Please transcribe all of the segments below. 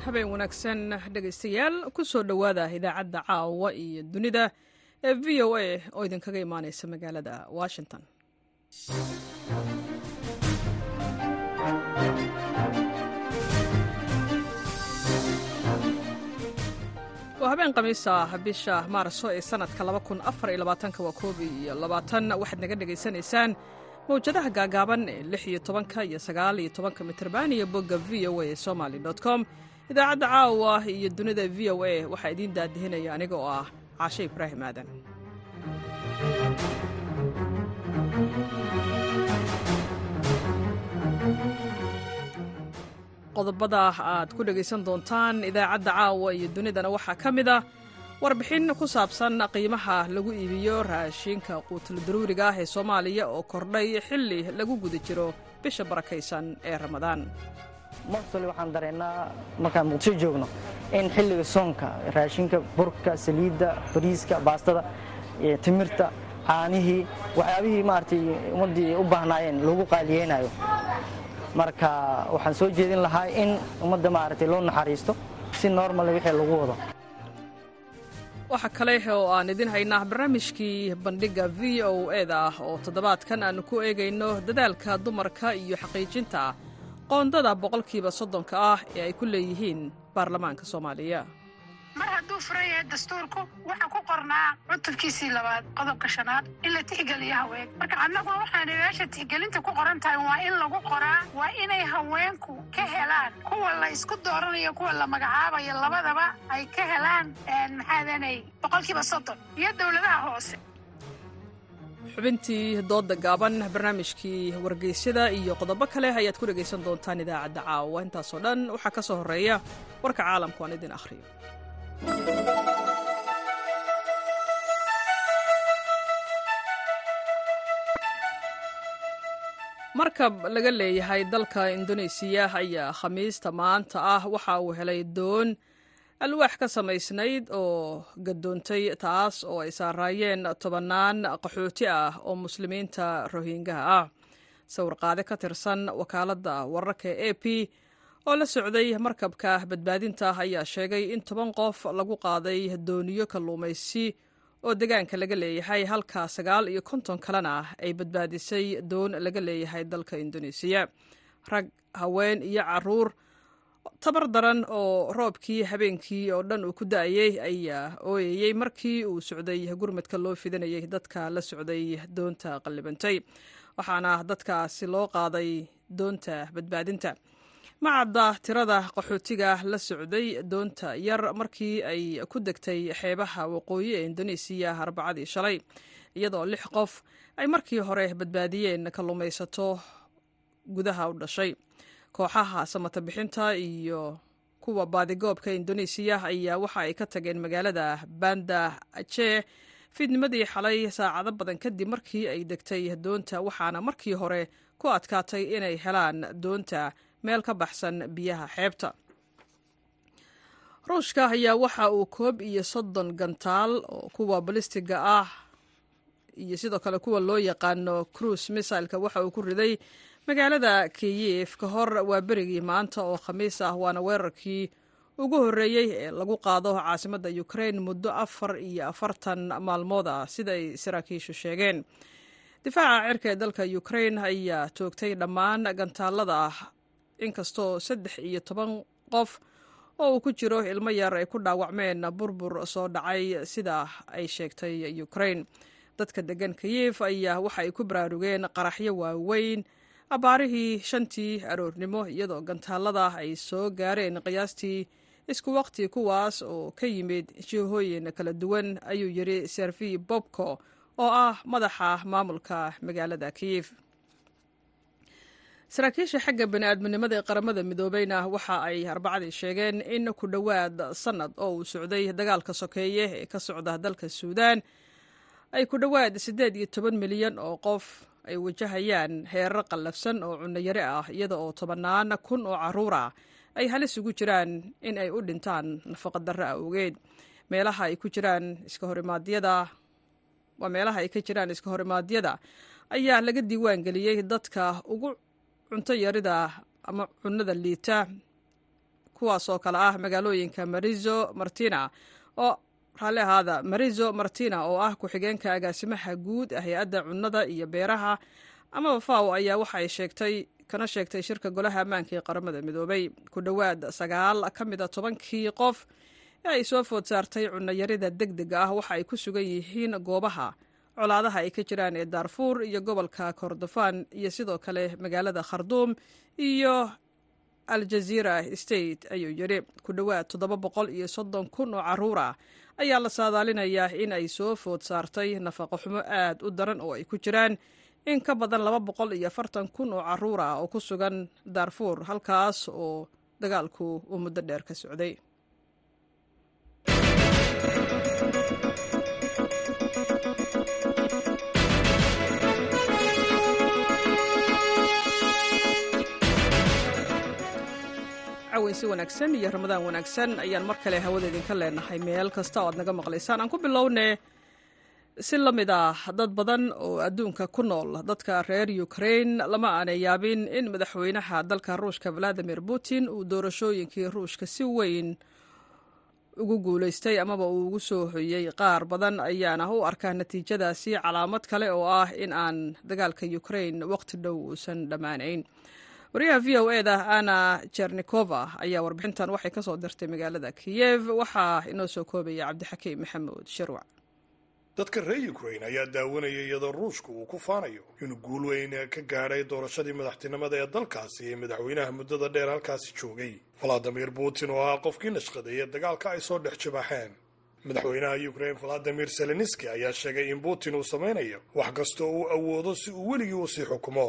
habeen wanaagsan dhegaystayaal ku soo dhowaada idaacadda caawa iyo dunida ee v o a oo idinkaga imaanaysa magaalada washington waa habeen khamiisa bisha maarso ee sanadka waa koob iyo labaatan waxaad naga dhegaysanaysaan mawjadaha gaagaaban ee lix iyo tobanka iyo sagaal iyo tobanka mitrban iyo bogga v o a somaly com idaacadda caawa iyo dunida v o a waxaa idiin daadihinaya aniga oo ah caashe ibraahim aadan qodobada aad ku dhegaysan doontaan idaacadda caawa iyo dunidana waxaa ka mid ah warbixin ku saabsan qiimaha lagu iibiyo raashinka quutla daruuriga ah ee soomaaliya oo kordhay xilli lagu guda jiro bisha barakaysan ee ramadaan mostoli waxaan dareennaa markaan muqdisho joogno in xilliga soonka raashinka burka saliidda bariiska baastada timirta caanihii waxyaabihii maaragtay ummaddii u baahnaayeen lagu qaaliyeynayo marka waxaan soo jeedin lahaa in ummadda maaragtay loo naxariisto si normale wixii lagu wado waxaa kale oo aan idin haynaa barnaamijkii bandhigga v o eda ah oo toddobaadkan aanu ku eegayno dadaalka dumarka iyo xaqiijinta qoondada boqolkiiba soddonka ah ee ay ku leeyihiin baarlamaanka soomaaliya mar hadduu furan yahay dastuurku waxaa ku qornaa cutubkiisii labaad qodobka shanaad in la tixgeliyo haween marka annagu waxaana meesha tixgelinta ku qoran tahay waa in lagu qoraa waa inay haweenku ka helaan kuwa la isku dooranayo kuwa la magacaabayo labadaba ay ka helaan maxaadanay boqolkiiba soddon iyo dowladaha hoose xubintii doodda gaaban barnaamijkii wargeysyada iyo qodobo kale ayaad ku dhegaysan doontaan idaacadda caawa intaasoo dhan waxaa ka soo horreeya warka caalamku aan idin akhriyo markab laga leeyahay dalka indoneesiya ayaa khamiista maanta ah waxa uu helay doon alwaax ka samaysnayd oo gadoontay taas oo ay saaraayeen tobannaan qaxooti ah oo muslimiinta rohingaha ah sawirqaade ka tirsan wakaaladda wararka e a p oo la socday markabka badbaadinta ayaa sheegay in toban qof lagu qaaday dooniyo kalluumaysi oo degaanka laga leeyahay halka sagaal iyo konton kalena ay badbaadisay doon laga leeyahay dalka indoneesiya rag haween iyo caruur tabar daran oo roobkii habeenkii oo dhan uu ku da'ayey ayaa ooyayey markii uu socday gurmadka loo fidinayay dadka la socday doonta qallibantay waxaana dadkaasi loo qaaday doonta badbaadinta ma cadda tirada qaxootiga la socday doonta yar markii ay ku degtay xeebaha waqooyi ee indoneesiya arbacadii shalay iyadoo lix qof ay markii hore badbaadiyeen kalluumaysato gudaha u dhashay kooxaha samata bixinta iyo kuwa baadigoobka indoneesiya ayaa waxa ay ka tageen magaalada banda ajee fiidnimadii xalay saacado badan kadib markii ay degtay doonta waxaana markii hore ku adkaatay inay helaan doonta meel ka baxsan biyaha xeebta ruushka ayaa waxa uu koob iyo soddon gantaal oo kuwa balistiga ah iyo sidoo kale kuwa loo yaqaano cruise misailka waxa uu ku riday magaalada kiyif ka hor waa berigii maanta oo khamiis ah waana weerarkii ugu horreeyey ee lagu qaado caasimadda ukrain muddo afar iyo afartan maalmood ah siday saraakiishu sheegeen difaaca cirka ee dalka ukrain ayaa toogtay dhammaan gantaalada ah inkastoo saddex iyo toban qof oo uu ku jiro ilmo yar ay ku dhaawacmeen burbur soo dhacay sida ay sheegtay ukrain dadka degan kiyif ayaa waxa ay ku baraarugeen qaraxyo waaweyn abbaarihii shantii aroornimo iyadoo gantaalada ay soo gaareen qiyaastii isku waqti kuwaas oo ka yimid jihooyin kala duwan ayuu yidhi servi bobko oo ah madaxa maamulka magaalada kiyif saraakiisha xagga bani'aadminimada ee qaramada midoobeyna waxa ay arbacadii sheegeen in ku dhowaad sannad oo uu socday dagaalka sokeeye ee ka socda dalka suudaan ay ku dhowaad siddeed iyo toban milyan oo qof ay wajahayaan heerar qallafsan oo cunayare ah iyada oo tobannaan kun oo carruur ah ay halis ugu jiraan in ay u dhintaan nafaqadarro awgeed meelaha ay ku jiraan iska horimaadyada waa meelaha ay ka jiraan iska horimaadyada ayaa laga diiwaan geliyey dadka ugu cunto yarida ama cunnada liita kuwaasoo kale ah magaalooyinka marizo martina oo raalli ahaada marizo martina oo ah ku-xigeenka agaasimaha guud hay-adda cunnada iyo beeraha amaba faw ayaa waxa ay sheegtay kana sheegtay shirka golaha ammaanka ee qaramada midoobay ku dhowaad sagaal ka mid a tobankii qof ee ay soo food saartay cunnayarida deg dega ah waxa ay ku sugan yihiin goobaha colaadaha ay ka jiraan ee daarfuur iyo gobolka kordofan iyo sidoo kale magaalada kharduum iyo aljaziira state ayuu yidhi ku dhowaad toddoba boqol iyo soddon kun oo carruur ah ayaa la saadaalinayaa in ay soo food saartay nafaqo xumo aad u daran oo ay ku jiraan in ka badan laba boqol iyo afartan kun oo carruur ah oo ku sugan daarfuur halkaas oo dagaalku uu muddo dheer ka socday caweysi wanaagsan iyo ramadaan wanaagsan ayaan mar kale hawada idinka leenahay meel kasta oo aad naga maqlaysaan aan ku bilownee si la mid ah dad badan oo adduunka ku nool dadka reer ukrain lama aanay yaabin in madaxweynaha dalka ruushka valadimir putin uu doorashooyinkii ruushka si weyn ugu guulaystay amaba uu ugu soo hoyey qaar badan ayaana u arkaa natiijadaasi calaamad kale oo ah in aan dagaalka ukrain waqti dhow uusan dhammaanayn wariyaha v o e da ana jernikova ayaa warbixintan waxay ka soo dirtay magaalada kiyev waxaa inoo soo koobaya cabdixakiim maxamuud shirwac dadka reer ukrain ayaa daawanaya iyadoo ruushku uu ku faanayo inuu guul weyn ka gaadhay doorashadii madaxtinimada ee dalkaasi ee madaxweynaha muddada dheer halkaasi joogay valadimir putin oo ah qofkii nashqadeeye dagaalka ay soo dhex jibaaxeen madaxweynaha ukrain valadimir zelenski ayaa sheegay in putin uu samaynayo wax kastoo uu awoodo si uu weligii usii xukumo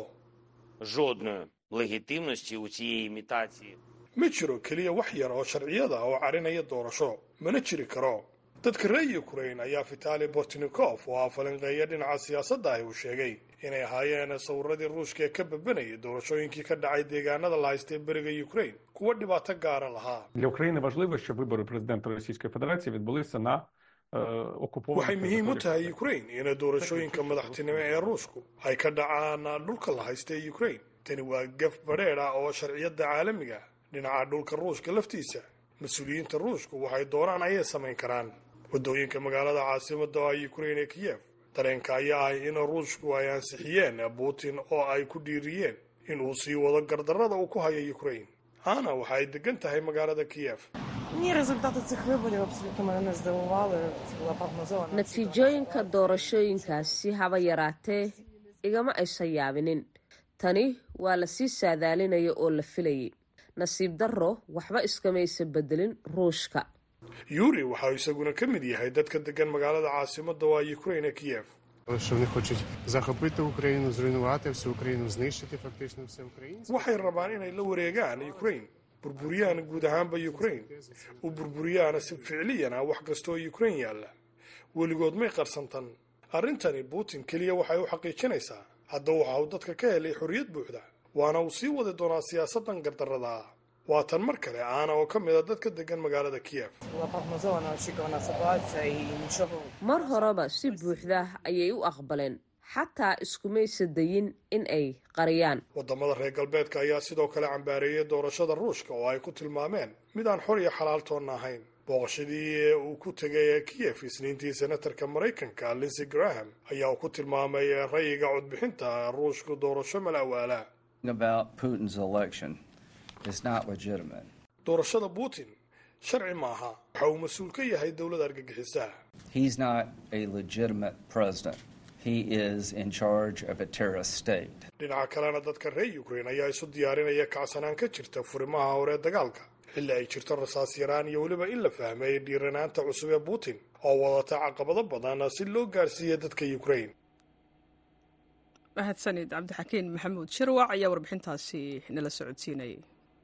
жодної легітимності у цієї імітації. ma jiro keliya wax yar oo sharciyada oo carinaya doorasho mana jiri karo dadka reer ukrain ayaa vitali bortnikof oo ah falanqeeya dhinaca siyaasadda ahi uu sheegay inay ahaayeen sawiradii ruushka ee ka babanayay doorashooyinkii ka dhacay deegaanada la haystay beriga ukrain kuwa dhibaato gaara lahaa Для України важливо, щоб вибори президента Російської Федерації відбулися на е, окупованих waxay muhiim u територіях. tahay ukrain in doorashooyinka madaxtinimo ee ruushku ay ka dhacaan dhulka la haysta ee ukrain tani waa gaf badheer ah oo sharciyada caalamiga ah dhinaca dhulka ruushka laftiisa mas-uuliyiinta ruushku waxay doonaan ayay samayn karaan waddooyinka magaalada caasimada oo ah ukrain ee kiyev dareenka ayaa ah in ruushku ay ansixiyeen putin oo ay ku dhiiriyeen in uu sii wado gardarrada uu ku hayo ukrain ana waxa ay degan tahay magaalada kiyev Ні, результати цих виборів абсолютно мене не здивували. Це була прогнозована. natiijooyinka doorashooyinkaasi haba yaraatee igama aysan yaabinin tani waa la sii saadaalinaya oo la filayay nasiib darro waxba iskamaysa bedelin ruushka yuri waxa uu isaguna ka mid yahay dadka degan magaalada caasimada oo ah ukrain ee kiyev що вони хочуть захопити Україну, зруйнувати всю Україну, знищити фактично все українське. waxay rabaan inay la wareegaan ukrain burburiyaan guud ahaanba ukrain u burburiyaan si ficliyan ah wax kastoo ukrain yaalla weligood may qarsantan arrintani putin keliya waxay u xaqiijinaysaa hadda waxa uu dadka ka helay xorriyad buuxda waana uu sii wadi doonaa siyaasadan gardarrada ah waa tan mar kale aana oo ka mid a dadka degan magaalada kiyev Була прогнозована, очікувана ситуація і нічого mar horeba si buuxda ayay u aqbaleen xataa iskumaysa dayin in ay qariyaan wadamada reer galbeedka ayaa sidoo kale cambaareeyay doorashada ruushka oo ay ku tilmaameen mid aan xor iyo xalaal toonna ahayn booqashadii uu ku tegay kiyev isniintii senatarka maraykanka linsey graham ayaa uu ku tilmaamay rayiga codbixinta ruushku doorasho malawaala about Putin's election is not legitimate. doorashada putin sharci maaha waxa uu mas-uul ka yahay dowladda argagixisa He's not a legitimate president. He is in charge of a terrorist state. dhinaca kalena dadka reer ukrain ayaa isu diyaarinaya kacsanaan ka jirta furimaha hore dagaalka xilli ay jirto rasaas yaraan iyo weliba in la fahmay dhiiranaanta cusub ee putin oo wadata caqabado badan si loo gaarsiiya dadka ukrain mahadsanid cabdixakiin maxamuud shirwac ayaa warbixintaasi nala socodsiinayay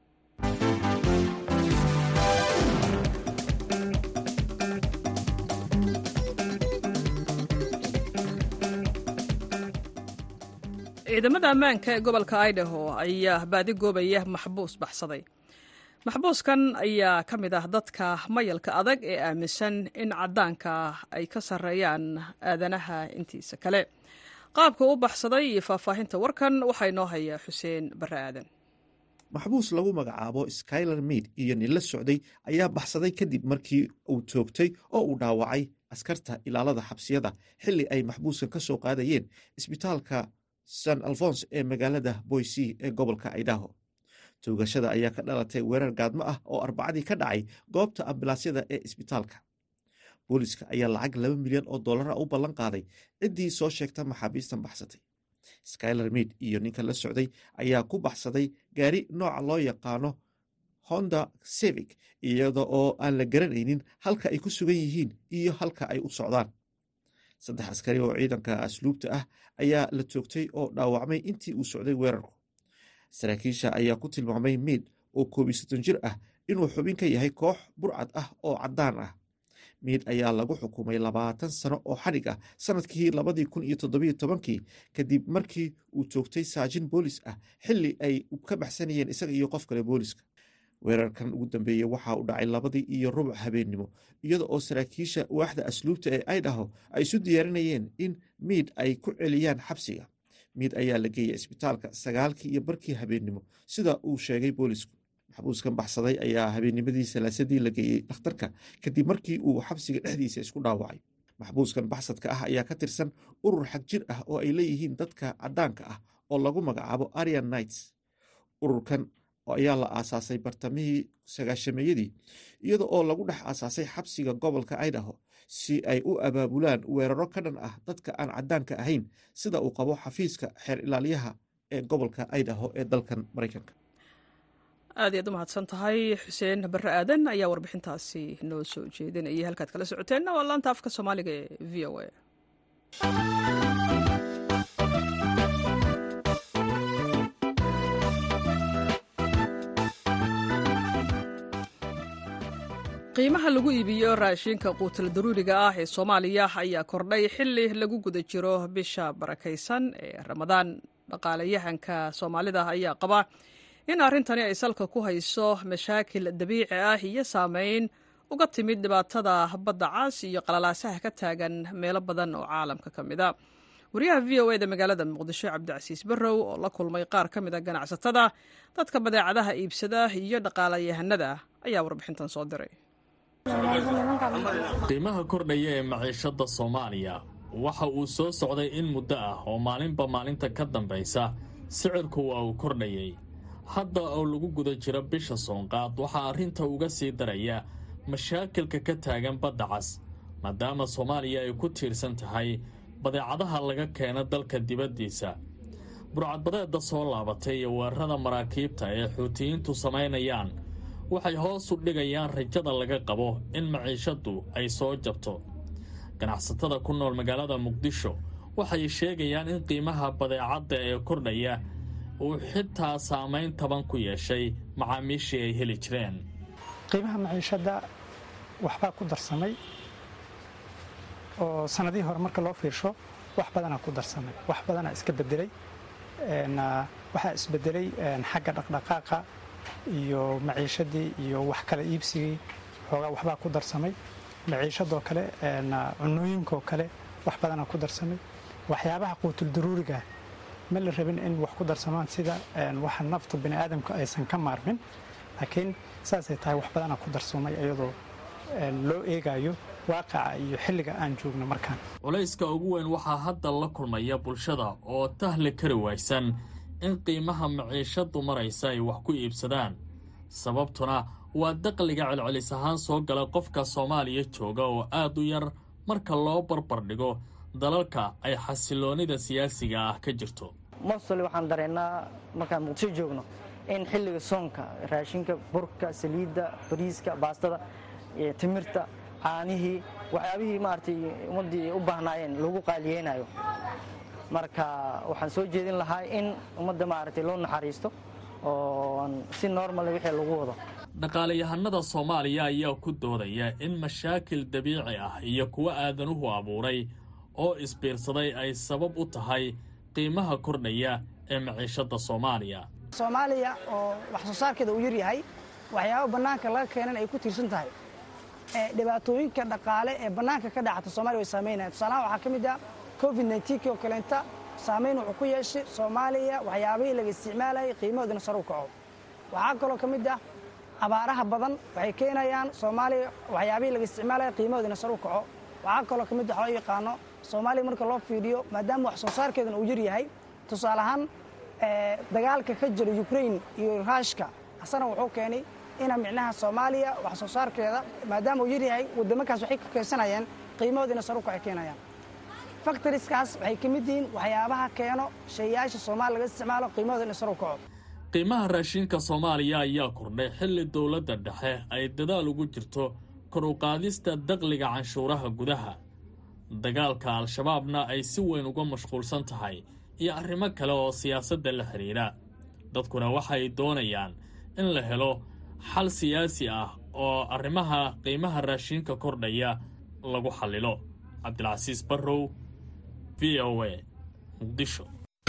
ciidamada ammaanka ee gobolka idaho ayaa baadi goobaya maxbuus baxsaday maxbuuskan ayaa ka mid ah dadka mayalka adag ee aaminsan in caddaanka ay ka sarreeyaan aadanaha intiisa kale qaabka u baxsaday iyo faahfaahinta warkan waxaa inoo haya xuseen barre aadan maxbuus lagu magacaabo skyler meid iyo nin la socday ayaa baxsaday kadib markii uu toogtay oo uu dhaawacay askarta ilaalada xabsiyada xilli ay maxbuuska ka soo qaadayeen isbitaalka san alfons ee magaalada boysey ee gobolka idaho toogashada ayaa ka dhalatay weerar gaadmo ah oo arbacadii ka dhacay goobta ambilaasyada ee isbitaalka booliska ayaa lacag laba milyan oo dollara u ballan qaaday ciddii soo sheegta maxaabiistan baxsatay skyler meid iyo ninka la socday ayaa ku baxsaday gaari nooca loo yaqaano honda civic iyada oo aan la garanaynin halka ay ku sugan yihiin iyo halka ay u socdaan saddex askari oo ciidanka asluubta ah ayaa la toogtay oo dhaawacmay intii uu socday weerarku saraakiisha ayaa ku tilmaamay meid oo koobiyo soddon jir ah inuu xubin ka yahay koox burcad ah oo caddaan ah meid ayaa lagu xukumay labaatan sano oo xadhig ah sanadkii labadii kun iyo toddobiyo tobankii kadib markii uu toogtay saajin boolis ah xilli ay ka baxsanayeen isaga iyo qof kale booliska weerarkan ugu dambeeyey waxa uu dhacay labadii iyo rubuc habeennimo iyada oo saraakiisha waaxda asluubta ee idaho ay isu diyaarinayeen in miid ay ku celiyaan xabsiga miid ayaa la geeyay isbitaalka sagaalkii iyo barkii habeennimo sida uu sheegay boolisku maxbuuskan baxsaday ayaa habeennimadii salaasadii la geeyey dhakhtarka kadib markii uu xabsiga dhexdiisa isku dhaawacay maxbuuskan baxsadka ah ayaa ka tirsan urur xag jir ah oo ay leeyihiin dadka caddaanka ah oo lagu magacaabo arian nights ururkan ayaa la aasaasay bartamihii sagaashameeyadii iyada oo lagu dhex aasaasay xabsiga gobolka idaho si ay u abaabulaan weeraro ka dhan ah dadka aan caddaanka ahayn sida uu qabo xafiiska xeer ilaaliyaha ee gobolka idaho ee dalkan maraykanka aad iyaad u mahadsan tahay xuseen barre aadan ayaa warbixintaasi noo soo jeedinayay halkaad kala socoteenna waa laanta afka soomaaliga ee v o a qiimaha lagu iibiyo raashinka quutal daruuriga ah ee soomaaliya ayaa kordhay xili lagu guda jiro bisha barakaysan ee ramadaan dhaqaalayahanka soomaalida ayaa qaba in arrintani ay salka ku hayso mashaakil dabiici ah iyo saameyn uga timid dhibaatada badda cas iyo qalalaasaha ka taagan meelo badan oo caalamka ka mida wariyaha v o eda magaalada muqdisho cabdicasiis barrow oo la kulmay qaar ka mid a ganacsatada dadka badeecadaha iibsada iyo dhaqaalayahanada ayaa warbixintan soo diray qiimaha kordhaya ee maciishadda soomaaliya waxa uu soo socday in muddo ah oo maalinba maalinta ka dambaysa sicirku waa uu kordhayay hadda oo lagu guda jiro bisha soonqaad waxaa arrinta uga sii daraya mashaakilka ka taagan badda cas maadaama soomaaliya ay ku tiirsan tahay badeecadaha laga keena dalka dibaddiisa burcadbadeedda soo laabatay iyo weerarada maraakiibta ee xuutiyiintu samaynayaan waxay hoos u dhigayaan rajada laga qabo in maciishaddu ay soo jabto ganacsatada ku nool magaalada muqdisho waxay sheegayaan in qiimaha badeecadda ee kordhaya uu xitaa saamayn taban ku yeeshay macaamiishii ay heli jireen qiimaha maciishadda waxbaa ku darsamay oo sanadihii hore marka loo fiirsho wax badanaa ku darsamay wax badanaa iska bedelay waxaa isbedelay xagga dhaqdhaqaaqa iyo maciishadii iyo wax kala iibsigii xoogaa waxbaa ku darsamay maciishadoo kale cunooyinkaoo kale wax badanaa ku darsamay waxyaabaha quutuldaruuriga ma la rabin in wax ku darsamaan sida waxa nafta bini aadamka aysan ka maarmin laakiin saasay tahay wax badanaa ku darsoomay iyadoo loo eegayo waaqaca iyo xilliga aan joogno markaan culayska ugu weyn waxaa hadda la kulmaya bulshada oo tahli kari waysan in qiimaha maciishaddu maraysa ay wax ku iibsadaan sababtuna waa daqliga celcelis ahaan soo gala qofka soomaaliya jooga oo aad u yar marka loo barbar dhigo dalalka ay xasiloonnida siyaasiga ah ka jirto mostoli waxaan dareennaa markaan muqdisho joogno in xilliga soonka raashinka burka saliidda bariiska baastada timirta caanihii waxyaabihii maaragtay ummaddii u baahnaayeen lagu qaaliyeynayo marka waxaan soo jeedin lahaa in ummadda maaragtay loo naxariisto oo si normale wixii lagu wado dhaqaalayahanada soomaaliya ayaa ku doodaya in mashaakil dabiici ah iyo kuwo aadanuhu abuuray oo isbiirsaday ay sabab u tahay qiimaha kordhaya ee maciishadda soomaaliya soomaaliya oo wax soo saarkeeda uu yar yahay waxyaabo bannaanka laga keenan ay ku tiirsan tahay dhibaatooyinka dhaqaale ee bannaanka ka dhacata soomaliya way saamaynaya tusaalahaan waxaa ka mid ah covid nneteen oo kaleenta saamayn wuxuu ku yeeshay soomaaliya waxyaabihii laga isticmaalayay qiimahoodana sar u kaco waxaa kaloo ka mid ah abaaraha badan waxay keenayaan soomaaliya waxyaabihii laga isticmaalaya qiimahoodina sar u kaco waxaa kaloo ka mid ah loo yaqaano soomaaliya marka loo fiiriyo maadaama wax soo saarkeeduna uu yar yahay tusaale ahaan dagaalka ka jira ukrain iyo raashka asana wuxuu keenay ina micnaha soomaaliya wax soo saarkeeda maadaama uu yar yahay waddamankaas waxay ka keensanayeen qiimahoodina sar u kacay keenayaan factoriskaas waxay ka mid yihiin waxyaabaha keeno shayaasha soomaaliya laga isticmaalo qiimahoodina sar u kaco qiimaha raashinka soomaaliya ayaa kordhay xilli dowladda dhexe ay dadaal ugu jirto kor u qaadista dakhliga canshuuraha gudaha dagaalka al-shabaabna ay si weyn uga mashquulsan tahay iyo arrimo kale oo siyaasadda la xidhiidha dadkuna waxay doonayaan in la helo xal siyaasi ah oo arrimaha qiimaha raashinka kordhaya lagu xallilo cabdilcasiis barrow v o a muqdisho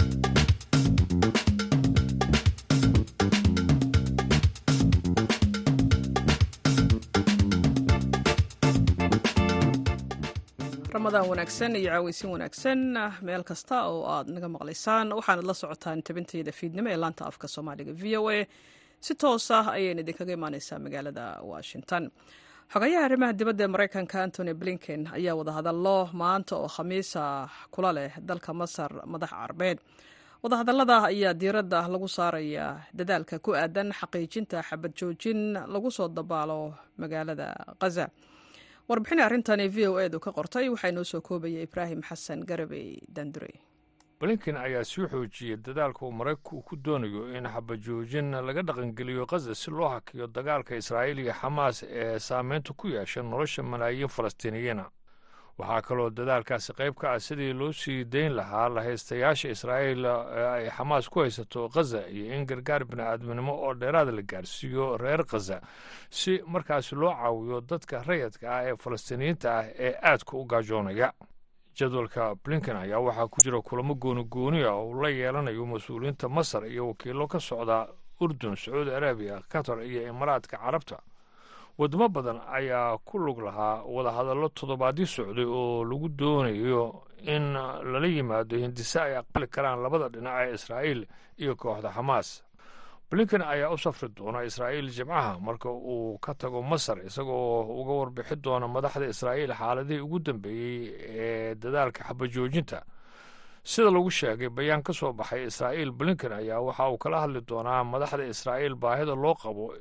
ramadaan wanaagsan iyo caaweysin wanaagsan meel kasta oo aad naga maqlaysaan waxaanad la socotaan tabintayda fiidnimo ee laanta afka soomaaliga v o a si toos ah ayayna idinkaga imaaneysaa magaalada washington xogayaha arrimaha dibadda ee maraykanka antony blinken ayaa wadahadallo maanta oo khamiisa kula leh dalka masar madax carbeed wadahadallada ayaa diiradda lagu saarayaa dadaalka ku aadan xaqiijinta xabad joojin lagu soo dabaalo magaalada khaza warbixin arrintani v o edu ka qortay waxaa inoo soo koobaya ibraahim xasan garabey dandure blinken ayaa sii xoojiyey dadaalka uu maraykanku ku doonayo in xabajoojin laga dhaqangeliyo khaza si loo hakiyo dagaalka israa'iil iyo xamaas ee saameynta ku yeesha nolosha malaayiin falastiiniyiina waxaa kaloo dadaalkaasi qayb ka ah sidii loo sii dayn lahaa lahaystayaasha israa'iil ee ay xamaas ku haysato khaza iyo in gargaar bini'aadminimo oo dheeraada la gaarsiiyo reer khaza si markaasi loo caawiyo dadka rayadka ah ee falastiiniyiinta ah ee aadka u gaajoonaya jadwalka blinken ayaa waxaa ku jira kulamo gooni gooni ah oo uu la yeelanayo mas-uuliyiinta masar iyo wakiillo ka socda urdun sacuudi arabiya qatar iyo imaaraadka carabta wadamo badan ayaa ku lug lahaa wadahadallo toddobaadyo socday oo lagu doonayo in lala yimaado hindise ay aqbali karaan labada dhinac ee israa'iil iyo kooxda xamaas blinken ayaa u safri doona israa'iil jimcaha marka uu ka tago masar isagoo uga warbixi doona madaxda israa'iil xaaladihii ugu dambeeyey ee dadaalka xabajoojinta sida lagu sheegay bayaan ka soo baxay israa'iil blinken ayaa waxa uu kala hadli doonaa madaxda israa'iil baahida loo qabo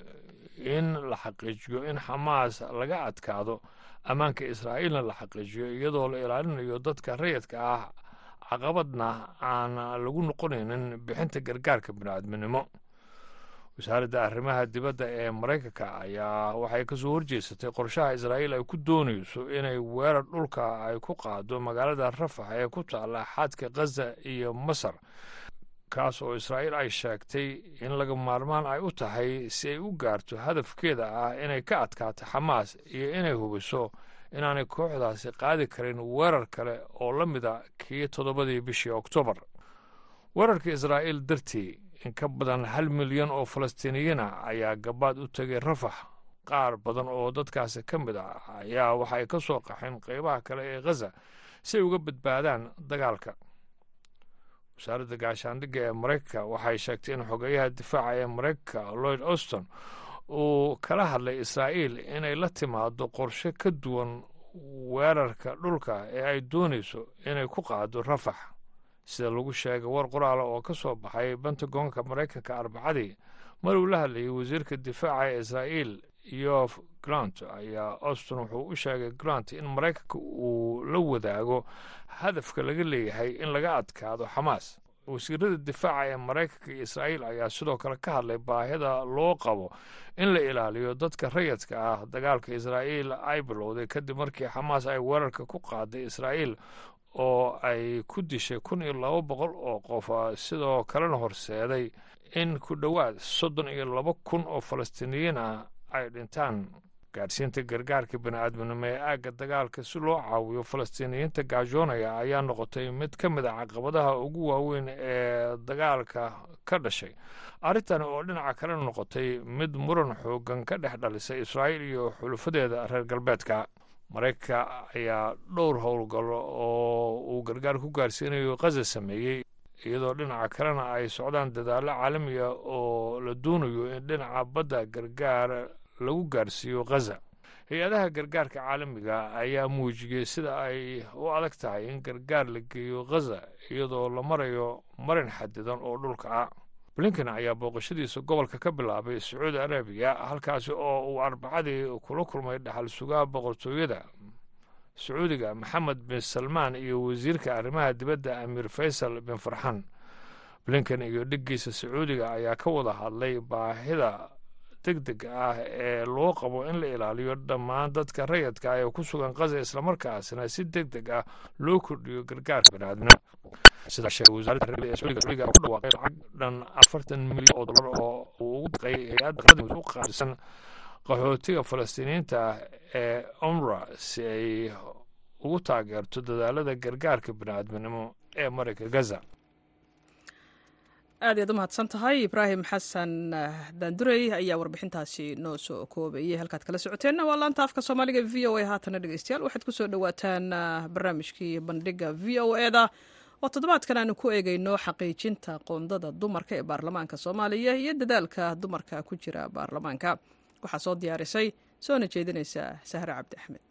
in la xaqiijiyo in xamaas laga adkaado ammaanka israa'iilna la xaqiijiyo iyadoo la ilaalinayo dadka rayidka ah caqabadna aan lagu noqonaynin bixinta gargaarka bini'aadminimo wasaaradda arrimaha dibadda ee maraykanka ayaa waxay ka soo horjeesatay qorshaha israa'iil ay ku doonayso inay weerar dhulka ay ku qaado magaalada rafax ee ku taalla xadka khaza iyo masar kaas oo israa'iil ay sheegtay in laga maarmaan ay u tahay si ay u gaarto hadafkeeda ah inay ka adkaato xamaas iyo inay hubiso inaanay kooxdaasi qaadi karin weerar kale oo la mida kii toddobadii bishii oktoobar weerarka israa'iil dartii in ka badan hal milyan oo falastiiniyiina ayaa gabaad u tegay rafax qaar badan oo dadkaasi ka mid ah ayaa waxay ka soo qaxeen qaybaha kale ee khaza si ay uga badbaadaan dagaalka wasaaradda gaashaandhigga ee maraykanka waxay sheegtay in xogeyaha difaaca ee maraykanka lloyd auston uu kala hadlay israa'iil inay la timaado qorshe ka duwan weerarka dhulka ee ay doonayso inay ku qaado rafax sida lagu sheegay war qoraala oo ka soo baxay bentagonka maraykanka arbacadii mar uu la hadlayay wasiirka difaaca ee israa'iil yof grant ayaa auston wuxuu u sheegay grant in maraykanka uu la wadaago hadafka laga leeyahay in laga adkaado xamaas wasiirada difaaca ee maraykanka iyo israa'iil ayaa sidoo kale ka hadlay baahida loo qabo in la ilaaliyo dadka rayadka ah dagaalka israa'iil ay bilowday kadib markii xamaas ay weerarka ku qaaday israa'iil oo ay ku dishay kun iyo laba boqol oo qof sidoo kalena horseeday in ku dhowaad soddon iyo laba kun oo falastiiniyiin ah ay dhintaan gaadhsiinta gargaarka bini'aadminimo ee aagga dagaalka si loo caawiyo falastiiniyiinta gaajoonaya ayaa noqotay mid ka mid a caqabadaha ugu waaweyn ee dagaalka ka dhashay arrintani oo dhinaca kale noqotay mid muran xoogan ka dhex dhalisay israa'iil iyo xulufadeeda reer galbeedka maraykanka ayaa dhowr howlgallo oo uu gargaar ku gaarsiinayo khaza sameeyey iyadoo dhinaca kalena ay socdaan dadaallo caalamiga oo la doonayo in dhinaca badda gargaar lagu gaarsiiyo khaza hay-adaha gargaarka caalamiga ayaa muujiyey sida ay u adag tahay in gargaar la geeyo khaza iyadoo la marayo marin xadidan oo dhulka ah blinken ayaa booqashadiisa gobolka ka bilaabay sacuudi arabiya halkaasi oo uu arbacadii kula kulmay dhaxal sugaha boqortooyada sacuudiga maxamed bin salmaan iyo wasiirka arrimaha dibadda amiir faysal bin farxan blinken iyo dhiggiisa sacuudiga ayaa ka wada hadlay baahida deg deg ah ee loo qabo in la ilaaliyo dhammaan dadka rayadka ee ku sugan khaza islamarkaasna si deg deg ah loo kordhiyo gargaarka baniaadamnimo sidaa sheegay wasaaradda arrimaha ee sacuudiga sacuudiga ku dhawaaqay lacag dhan afartan milyan oo dollar oo uu ugu daqay hay-adda qaramada u qaadisan qaxootiga falastiiniyiinta ah ee umra si ay ugu taageerto dadaalada gargaarka baniaadminimo ee marayka gaza aad iyaad u mahadsan tahay ibraahim xasan daandurey ayaa warbixintaasi noo soo koobayay halkaad kala socoteenna waa laanta afka soomaaliga v o a haatana dhegeystayaal waxaad ku soo dhowaataan barnaamijkii bandhiga v o eda oo toddobaadkan aanu ku eegeyno xaqiijinta qoondada dumarka ee baarlamaanka soomaaliya iyo dadaalka dumarka ku jira baarlamaanka waxaa soo diyaarisay soona jeedinaysa sahre cabdi axmed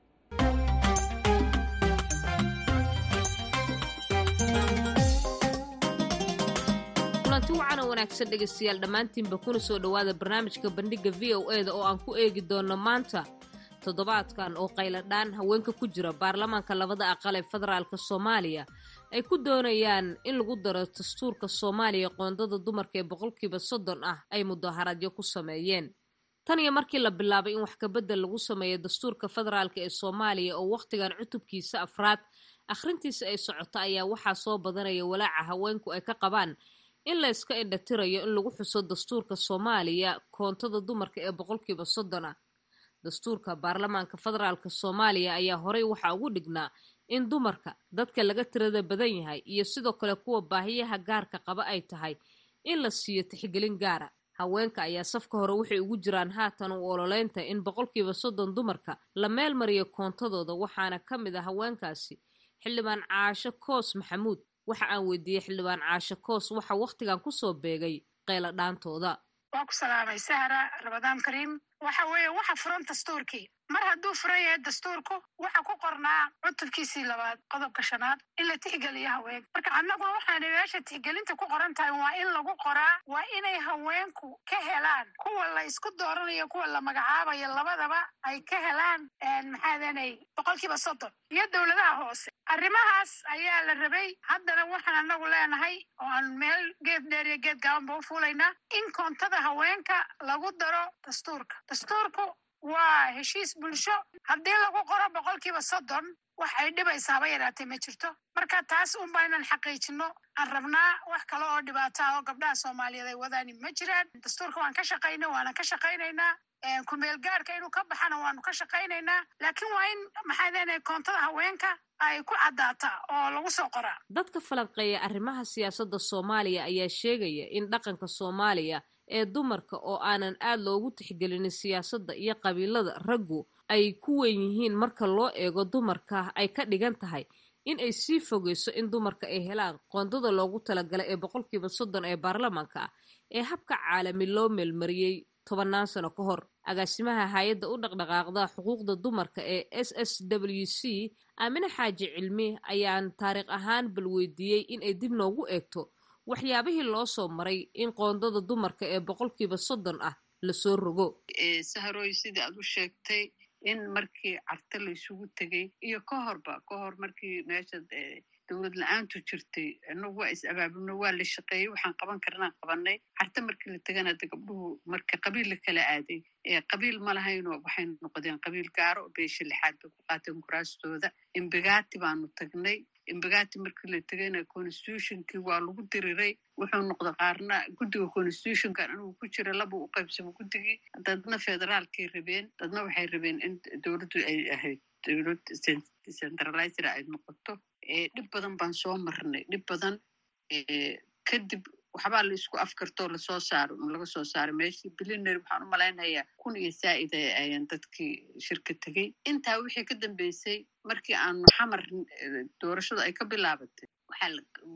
kulanti wacan oo wanaagsan dhegaystayaal dhammaantiinba kuna soo dhowaada barnaamijka bandhigga v o e da oo aan ku eegi doonno maanta toddobaadkan oo qayladhaan haweenka ku jira baarlamaanka labada aqal ee federaalka soomaaliya ay ku doonayaan in lagu daro dastuurka soomaaliya qoondada dumarka ee boqolkiiba soddon ah ay mudaharaadyo ku sameeyeen tan iyo markii la bilaabay in wax kabedel lagu sameeyo dastuurka federaalk ee soomaaliya oo wakhtigan cutubkiisa afraad akhrintiisa ay socoto ayaa waxaa soo badanaya walaaca haweenku ay ka qabaan in la yska indhatirayo in lagu xuso dastuurka soomaaliya koontada dumarka ee boqolkiiba soddon ah dastuurka baarlamaanka federaalk soomaaliya ayaa horey waxaa ugu dhignaa in dumarka dadka laga tirada badan yahay iyo sidoo kale kuwa baahiyaha gaarka qaba ay tahay in la siiyo tixgelin gaara haweenka ayaa safka hore waxay ugu jiraan haatan u ololeynta in boqolkiiba soddon dumarka la meel mariyo koontadooda waxaana ka mid ah haweenkaasi xildhibaan caasho koos maxamuud waxa aan weydiiyey xildhibaan caasho koos waxa wakhtigan kusoo beegay qayla dhaantooda waa ku salaamay sahra ramadaan kariim waxa weeye waxa furan dastuurkii mar hadduu furan yahay dastuurku waxa ku qornaa cutubkiisii labaad qodobka shanaad in la tixgeliyo haweenka marka annaguna waxaana meesha tixgelinta ku qoran tahay waa in lagu qoraa waa inay haweenku ka helaan kuwa la isku dooranayo kuwa la magacaabayo labadaba ay ka helaan maxaadanay boqolkiiba soddon iyo dowladaha hoose arrimahaas ayaa la rabay haddana waxaan annagu leenahay oo aan meel geed dheer iyo geed gaabanba u fuulaynaa in koontada haweenka lagu daro dastuurka dastuurku waa heshiis bulsho haddii lagu qoro boqolkiiba soddon wax ay dhibaysaaba yaraatay ma jirto marka taas unba inaan xaqiijino aan rabnaa wax kale oo dhibaata ah oo gabdhaha soomaaliyeed ay wadaani ma jiraan dastuurka waan ka shaqayna waana ka shaqaynaynaa kumeel gaarka inuu ka baxana waanu ka shaqaynaynaa laakiin waa in maxaa leenahay koontada haweenka ay ku caddaata oo lagu soo qoraa dadka falanqeeya arrimaha siyaasadda soomaaliya ayaa sheegaya in dhaqanka soomaaliya ee dumarka oo aanan aad loogu tixgelinin siyaasadda iyo qabiilada raggu ay ku weyn yihiin marka loo eego dumarka ay ka dhigan tahay in ay sii fogeyso in dumarka ay helaan qoondada loogu talagalay ee boqolkiiba soddon ee baarlamaanka ah ee habka caalami loo meelmariyey tobannaan sano ka hor agaasimaha hay-adda u dhaqdhaqaaqda xuquuqda dumarka ee s s w c aamine xaaji cilmi ayaan taariikh ahaan bal weydiiyey in ay dib noogu eegto waxyaabihii loo soo maray in qoondada dumarka ee boqolkiiba soddon ah lasoo rogo saharoy sidii aad u sheegtay in markii carte la isugu tegey iyo ka horba ka hor markii meesha dowlad la-aantu jirtay inagu waa is abaabulno waa la shaqeeyey waxaan qaban karnaan qabanay carte markii la tegana de gabdhuhu marka qabiil la kala aaday qabiil ma lahayno waxay noqdeen qabiil gaaro beesha lixaad bay ku qaateen kuraastooda imbigati baanu tagnay imbigati markii la tegayna constitutionkii waa lagu diriray wuxuu noqda qaarna guddiga constitutionkan inuu ku jira laba u qaybsamo guddigii dadna federaalkay rabeen dadna waxay rabeen in dowladdu ay ahayd dowlad decentralizer ay noqoto dhib badan baan soo marnay dhib badan kadib waxbaa la isku afkartoo lasoo saaro laga soo saaray meeshii bilinary waxaan u malaynayaa kun iyo saa'id ayaan dadkii shirka tegey intaa wixii ka dambeysay markii aanu xamar doorashadu ay ka bilaabatay waxaa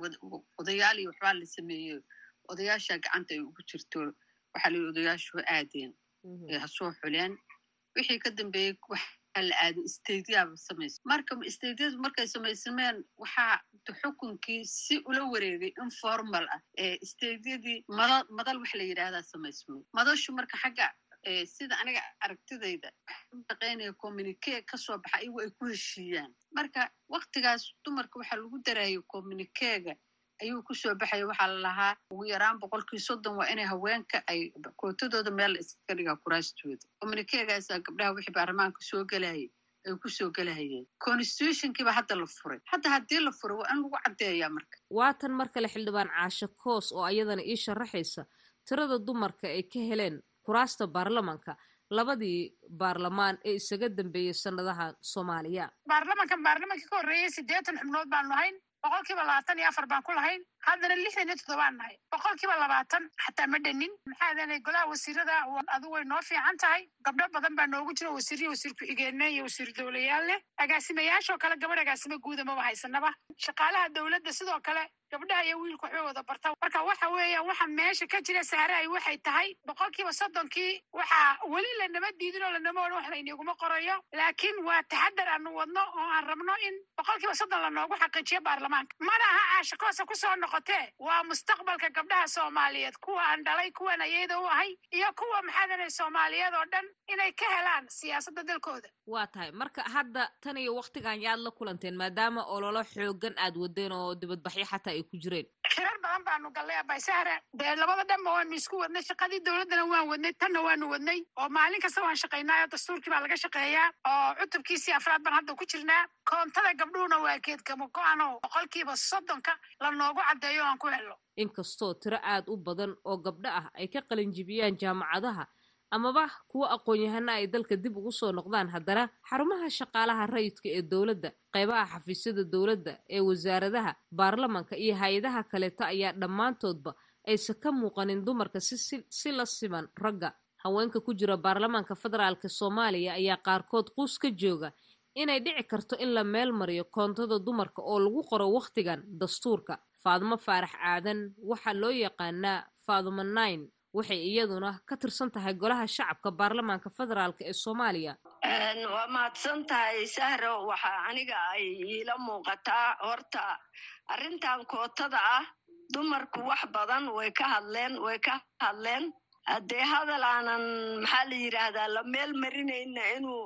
odayaal iyo waxbaa la sameeyey odayaasha gacanta ay ugu jirto waxaa la yidhi odayaashu ha aadeen ha soo xuleen wixii ka dambeeyey waxaa la aaday stadiyaaba samaysa marka stadiyadu markay samaysameen waxaa xukunkii si ula wareegay informal ah ee stadiyadii madal madal wax la yidhaahdaa samaysmay madashu marka xagga sida aniga aragtidayda shaqaynaya communique kasoo baxa iyagu ay ku heshiiyaan marka waktigaas dumarka waxaa lagu darayay communiquega ayuu kusoo baxaya waxaa la lahaa ugu yaraan boqolkii soddon waa inay haweenka ay kootadooda meel la iskaga dhigaa kuraastooda communiquegaasaa gabdhaha wixii baarlamaanka soo gelayay ay kusoo gelahayeen constitutionkiiba hadda la furay hadda haddii la furay waa in lagu caddeeyaa marka waatan mar kale xildhibaan caashe koos oo ayadana ii sharaxaysa tirada dumarka ay ka heleen kuraasta baarlamanka labadii baarlamaan ee isaga dambeeyey sanadaha soomaaliya baarlamankan baarlamankii ka horreeyey siddeetan xubnood baanu lahayn boqolkiiba labaatan iyo afar baan ku lahayn haddana lixdan iyo toddobaan nahay boqolkiiba labaatan xataa ma dhanin maxaa deenay golaha wasiirada adigu way noo fiican tahay gabdho badan baa noogu jira wasiiriya wasiir ku-xigeenna iyo wasiir dowlayaal leh agaasimayaashoo kale gabadh agaasimo guuda maba haysanaba shaqaalaha dowladda sidoo kale gabdhaha iyo wiilku waxbay wada barta marka waxa weeya waxa meesha ka jira sahraay waxay tahay boqolkiiba soddonkii waxaa weli lanama diidin oo lanama odhan wax layniguma qorayo laakiin waa taxadar aanu wadno oo aan rabno in boqolkiiba soddon lanoogu xaqiijiyo baarlamaanka mana aha caashakoosa kusoo noqotee waa mustaqbalka gabdhaha soomaaliyeed kuwa aan dhalay kuwan ayada u ahay iyo kuwa maxaadanay soomaaliyeed oo dhan inay ka helaan siyaasadda dalkooda waa tahay marka hadda tan iyo waktigan yaad la kulanteen maadaama ololo xoogan aad wadeen oo dibadbaxyo xataa ay ku jireen shirar badan baanu gallay abaysahra dee labada dhanba waanu isku wadnay shaqadii dowladdana waan wadnay tanna waanu wadnay oo maalin kasta waan shaqaynaayo dastuurkii baa laga shaqeeyaa oo cutubkiisii afraad baan hadda ku jirnaa koontada gabdhuhuna waa geedgamo go-ano boqolkiiba soddonka la noogu caddeeyo aan ku helno inkastoo tiro aad u badan oo gabdho ah ay ka qalinjibiyaan jaamacadaha amaba kuwa aqoon-yahana ay dalka dib ugu soo noqdaan haddana xarumaha shaqaalaha rayidka ee dowladda qaybaha xafiisyada dowladda ee wasaaradaha baarlamanka iyo hay-adaha kaleeta ayaa dhammaantoodba aysan ka muuqanin dumarka si la siman ragga haweenka ku jira baarlamaanka federaalka soomaaliya ayaa qaarkood quus ka jooga inay dhici karto in la meel mariyo koontada dumarka oo lagu qoro wakhtigan dastuurka faadumo faarax aadan waxaa loo yaqaanaa faadumo nine waxay iyaduna ka tirsan tahay golaha shacabka baarlamaanka federaalk ee soomaaliya waa mahadsan tahay sahro waxaa aniga ay iila muuqataa horta arrintan kootada ah dumarku wax badan way ka hadleen way ka hadleen haddee hadal aanan maxaa la yidhaahdaa la meel marinayna inuu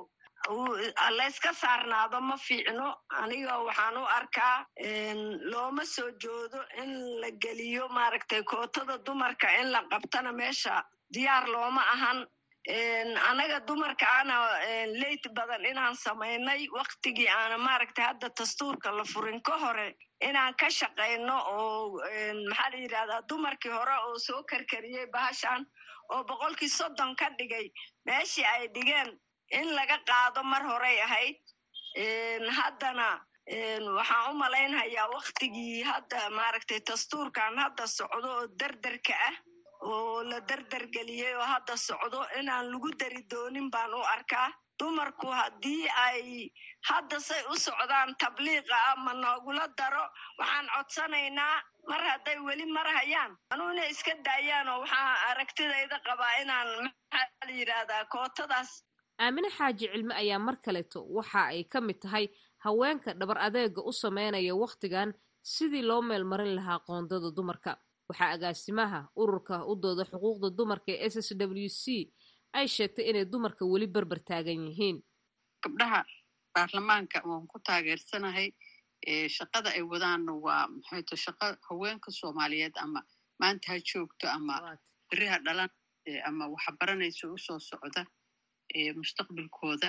layska saarnaado ma fiicno aniga waxaan u arkaa looma soo joodo in la geliyo maaragtay kootada dumarka in la qabtana meesha diyaar looma ahan anaga dumarka ana leyt badan inaan samaynay waktigii aana maaragtay hadda dastuurka la furin ka hore inaan ka shaqayno oo maxaa la yidhahdaa dumarkii hore oo soo karkariyey bahashan oo boqolkii soddon ka dhigay meeshii ay dhigeen in laga qaado mar horey ahayd haddana waxaan u malaynhayaa waktigii hadda maaragtay dastuurkan hadda socdo oo derderka ah oo la derdergeliyey oo hadda socdo inaan lagu dari doonin baan u arkaa dumarku haddii ay hadda say u socdaan tabliiqa ah ma noogula daro waxaan codsanaynaa mar hadday weli marhayaan anuuna iska daayaan oo waxaa aragtidayda qabaa inaan maxaa la yidhaahdaa kootadaas aamine xaaji cilmi ayaa mar kaleeto waxa ay ka mid tahay haweenka dhabar adeega u sameynaya wakhtigan sidii loo meelmarin lahaa qoondada dumarka waxaa agaasimaha ururka u dooda xuquuqda dumarka ee s s w c ay sheegtay inay dumarka weli berber taagan yihiin gabdhaha baarlamaanka waan ku taageersanahay shaqada ay wadaanna waa maxayto shaqo haweenka soomaaliyeed ama maanta ha joogto ama beriha dhalan ama waxbaranayso usoo socda mustaqbalkooda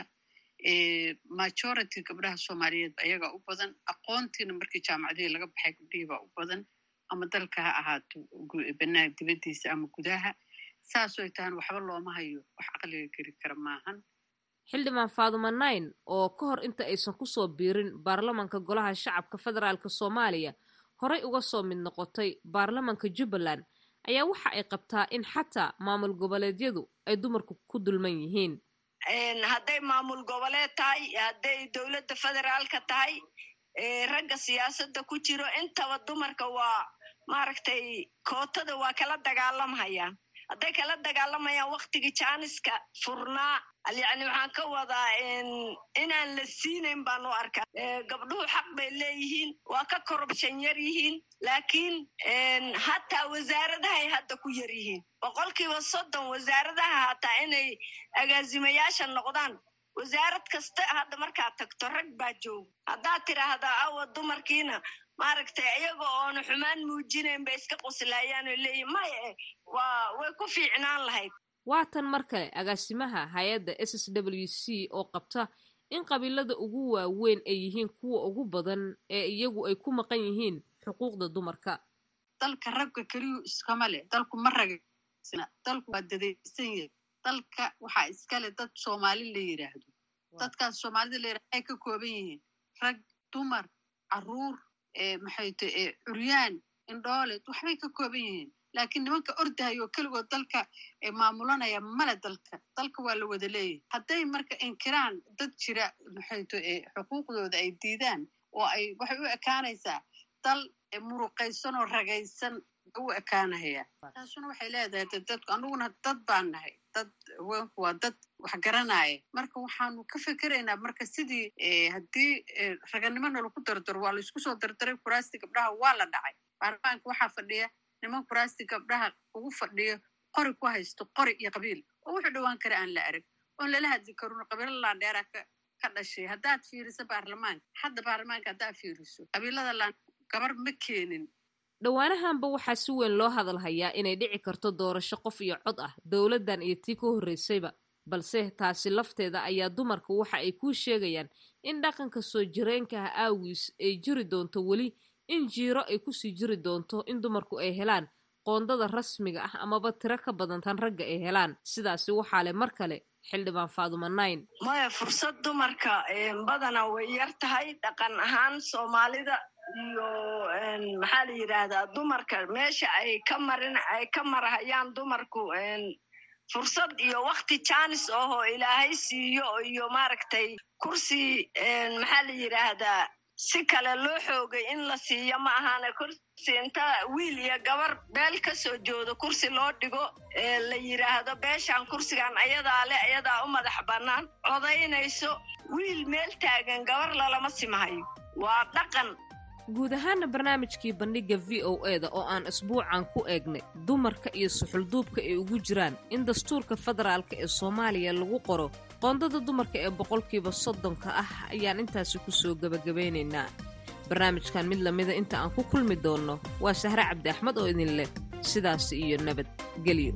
majority gabdhaha soomaaliyeed ayagaa u badan aqoontiina markii jaamacadihii laga baxay gabdhihii baa u badan ama dalka ha ahaato banaan dibaddiisa ama gudaha saasoy tahan waxba looma hayo wax caqliga geli kara maahan xildhibaan faaduma nine oo ka hor inta aysan kusoo biirin baarlamanka golaha shacabka federaalk soomaaliya horey uga soo mid noqotay baarlamanka jubbaland ayaa waxa ay qabtaa in xataa maamul goboleedyadu ay dumarku ku dulman yihiin hadday maamul goboleed tahay hadday dowladda federaalka tahay ragga siyaasadda ku jiro intaba dumarka waa maaragtay kootada waa kala dagaalamhayaan hadday kala dagaalamayaan waktigii jaaniska furnaa yacni waxaan ka wadaa inaan la siinayn baan u arkaa gabdhuhu xaq bay leeyihiin waa ka korubshan yar yihiin laakiin hataa wasaaradahay hadda ku yar yihiin boqolkiiba soddon wasaaradaha hataa inay agaasimayaasha noqdaan wasaarad kasta hadda markaad tagto rag baa jooga haddaad tidhaahdaa awa dumarkiina maaragtay iyaga oona xumaan muujinayn bay iska qoslaayaan oo leeyihin maya waa way ku fiicnaan lahayd waa tan mar kale agaasimaha hay-adda s s w c oo qabta in qabiilada ugu waaweyn ay yihiin kuwa ugu badan ee iyagu ay ku maqan yihiin xuquuqda dumarka dalka ragga keliyu iskama leh dalku ma ragaysna dalku waa dadaysan yahay dalka waxaa iskale dad soomaali la yidhaahdo dadkaas soomaalida la yidhahdo ay ka kooban yihiin rag dumar caruur maxay ta curyaan indhoole waxbay ka kooban yihiin laakiin nimanka ordahayo keligood dalka maamulanaya male dalka dalka waa la wada leeyahay hadday marka inkiraan dad jira maxay ta xuquuqdooda ay diidaan oo ay waxay u ekaanaysaa dal muruqaysan oo ragaysan u ekaanahaya taasuna waxay leedahay dadku anuguna dad baan nahay dad haweenku waa dad wax garanaya marka waxaanu ka fikeraynaa marka sidii haddii raganimo nalaku dardaro waa laisku soo dardaray kuraasti gabdhaha waa la dhacay baarlamaanka waxaa fadhiya niman kuraasti gabdhaha ugu fadhiyo qori ku haysto qori iyo qabiil oo wuxuu dhowaan kara aan la arag oon lala hadli karin qabiilo laandheera ka dhashay haddaad fiiriso baarlamaanka hadda baarlamaanka haddaad fiiriso qabiilada laan gabar ma keenin dhowaanahanba waxaa si weyn loo hadalhayaa inay dhici karto doorasho qof iyo cod ah dowladdan iyo tii ka horreysayba balse taasi lafteeda ayaa dumarka waxa ay kuu sheegayaan in dhaqanka soo jireenkaha aawiis ay jiri doonto weli in jiiro ay kusii jiri doonto in dumarku ay helaan qoondada rasmiga ah amaba tiro ka badan tan ragga ay helaan sidaasi waxaa leh mar kale xildhibaan faaduma nayn maya fursad dumarka badana way yar tahay dhaqan ahaan soomaalida iyo maxaa la yidhaahdaa dumarka meesha ay ka marin ay ka marhayaan dumarku fursad iyo wakti jaanis ahoo ilaahay siiyo iyo maaragtay kursi maxaa la yidhaahdaa si kale loo xoogay in la siiyo ma ahaana kursi inta wiil iyo gabar beel ka soo joodo kursi loo dhigo la yidhaahdo beeshaan kursigan ayadaa le ayadaa u madax bannaan codaynayso wiil meel taagan gabar lalama simahayo waa dhaqan guud ahaana barnaamijkii bandhigga v o e da oo aan isbuucan ku eegnay dumarka iyo suxulduubka ay ugu jiraan in dastuurka federaalka ee soomaaliya lagu qoro qoondada dumarka ee boqolkiiba soddonka ah ayaan intaasi ku soo gebagabaynaynaa barnaamijkan mid lamida inta aan ku kulmi doonno waa sahre cabdi axmed oo idin leh sidaasi iyo nabadgelyo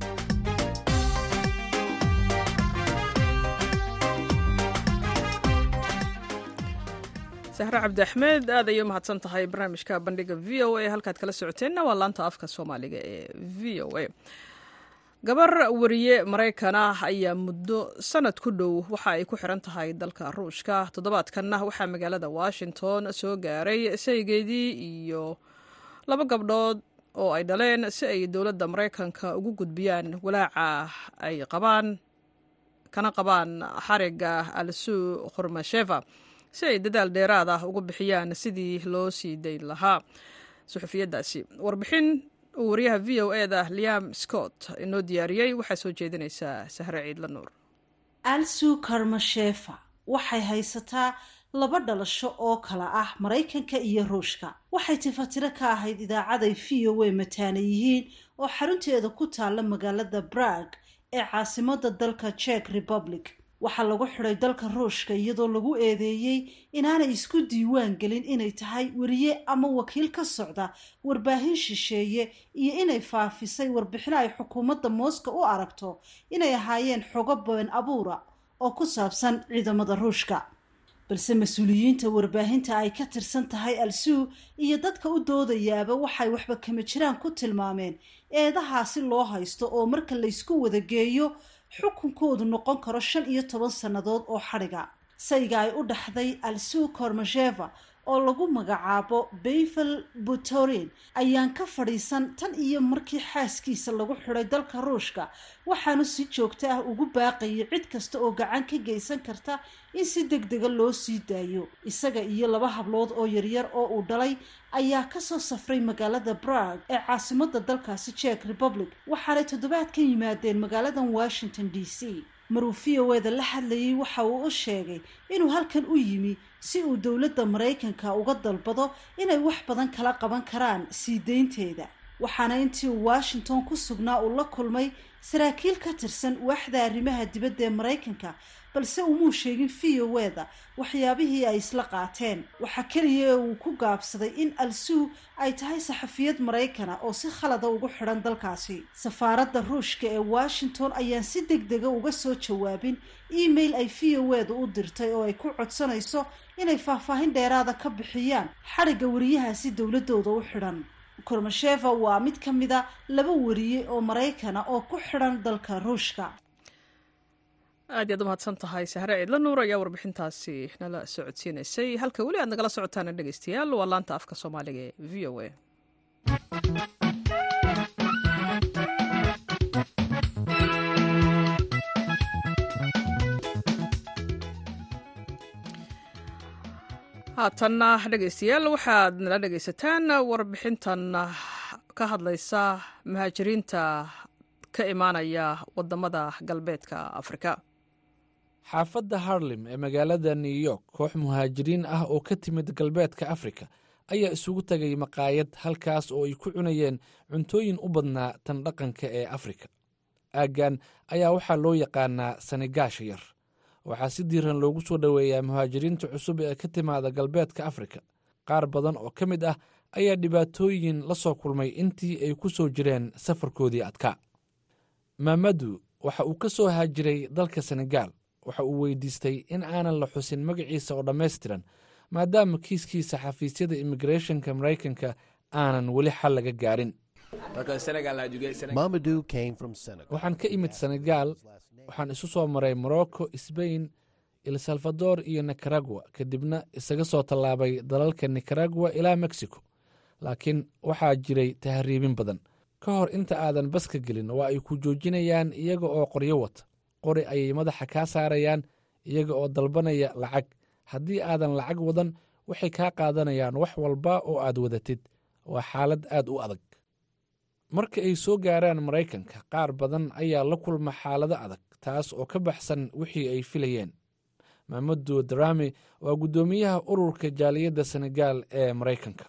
sahre cabdi axmed aad ayay u mahadsan tahay barnaamijka bandhiga v o a halkaad kala socoteenna waa laanta afka soomaaliga ee v o a gabar wariye maraykan ah ayaa muddo sanad ku dhow waxa ay ku xiran tahay dalka ruushka toddobaadkanna waxaa magaalada washington soo gaaray saygeedii iyo laba gabdhood oo ay dhaleen si ay dowladda maraykanka ugu gudbiyaan walaaca ay qabaan kana qabaan xariga alsuu khurmasheva si ay dadaal dheeraad ah ugu bixiyaan sidii loo sii dayn lahaa suxufiyaddaasi warbixin uu wariyaha v o e da liam scott inoo diyaariyey waxaa soo jeedinaysaa sahre ciidla nuur alsu karmashefa waxay haysataa laba dhalasho oo kala ah maraykanka iyo ruushka waxay tifatiro ka ahayd idaacaday v o a mataana yihiin oo xarunteeda ku taalla magaalada brag ee caasimada dalka czech republic waxaa lagu xidhay dalka ruushka iyadoo lagu eedeeyey inaanay isku diiwaan gelin inay tahay weriye ama wakiil ka socda warbaahin shisheeye iyo inay faafisay warbixino ay xukuumadda mooska u aragto inay ahaayeen xogo been abuura oo ku saabsan ciidamada ruushka balse mas-uuliyiinta warbaahinta ay ka tirsan tahay al-suu iyo dadka u doodayaaba waxay waxba kama jiraan ku tilmaameen eedahaasi loo haysto oo marka laysku wadageeyo xukunkoodu noqon karo shan iyo toban sannadood oo xadhiga sayga ay u dhaxday alsuu kormasheva oo lagu magacaabo bayvel butorin ayaan ka fadhiisan tan iyo markii xaaskiisa lagu xidhay dalka ruushka waxaanu si joogto ah ugu baaqayay cid kasta oo gacan ka geysan karta in si deg dega loo sii daayo isaga iyo laba hablood oo yaryar oo uu dhalay ayaa kasoo safray magaalada brag ee caasimada dalkaasi jek republic waxaanay toddobaadkan yimaadeen magaaladan washington d c maruu v o eda la hadlayay waxa uu u sheegay inuu halkan u yimi si uu dowladda maraykanka uga dalbado inay wax badan kala qaban karaan sii deynteeda waxaana intii uu washington ku sugnaa uu la kulmay saraakiil ka tirsan waaxda arrimaha dibadda ee maraykanka balse umuu sheegin v o eda waxyaabihii ay isla qaateen waxaa keliya ee uu ku gaabsaday in al-suu ay tahay saxafiyad maraykana oo si khalada ugu xidhan dalkaasi safaaradda ruushka ee washington ayaan si deg dega uga soo jawaabin email ay v o eda u dirtay oo ay ku codsanayso inay faahfaahin dheeraada ka bixiyaan xadhigga wariyahaasi dowladooda u xidhan kormasheva waa mid ka mida laba wariye oo maraykana oo ku xidhan dalka ruushka aad yaad u mahadsan tahay sahre ciidla nuur ayaa warbixintaasi nala socodsiinaysay halka weli aad nagala socotaana dhegeystayaal waa laanta afka soomaaliga ee v o a haatanna dhegeystayaal waxaad nala dhegeysataan warbixintan ka hadlaysa muhaajiriinta ka imaanaya wadamada galbeedka afrika xaafadda harlem ee magaalada new york koox muhaajiriin ah oo ka timid galbeedka afrika ayaa isugu tegay maqaayad halkaas oo ay ku cunayeen cuntooyin u badnaa tan dhaqanka ee afrika aaggan ayaa waxaa loo yaqaanaa sanigaasha yar waxaa si diiran loogu soo dhoweeyaa muhaajiriinta cusub ee ka timaada galbeedka afrika qaar badan oo ka mid ah ayaa dhibaatooyin la soo kulmay intii ay ku soo jireen safarkoodii adkaa maamadu waxa uu ka soo haajiray dalka senegaal waxa uu weydiistay in aanan la xusin magaciisa oo dhammaystiran maadaama kiiskiisa xafiisyada immigrethonka maraykanka aanan weli xal laga gaarin waxaan ka imid senegaal waxaan isu soo maray morocco sbain el salvador iyo nicaragua kadibna isaga soo tallaabay dalalka nicaragua ilaa mexico laakiin waxaa jiray tahriibin badan ka hor inta aadan baska gelin waa ay ku joojinayaan iyaga oo qoryo wata qori ayay madaxa kaa saarayaan iyaga oo dalbanaya lacag haddii aadan lacag wadan waxay kaa qaadanayaan wax walba oo aad wadatid waa xaalad aad u adag marka ay soo gaaraan maraykanka qaar badan ayaa la kulma xaalado adag taas oo ka baxsan wixii ay filayeen maamadu darami waa guddoomiyaha ururka jaaliyadda senegaal ee maraykanka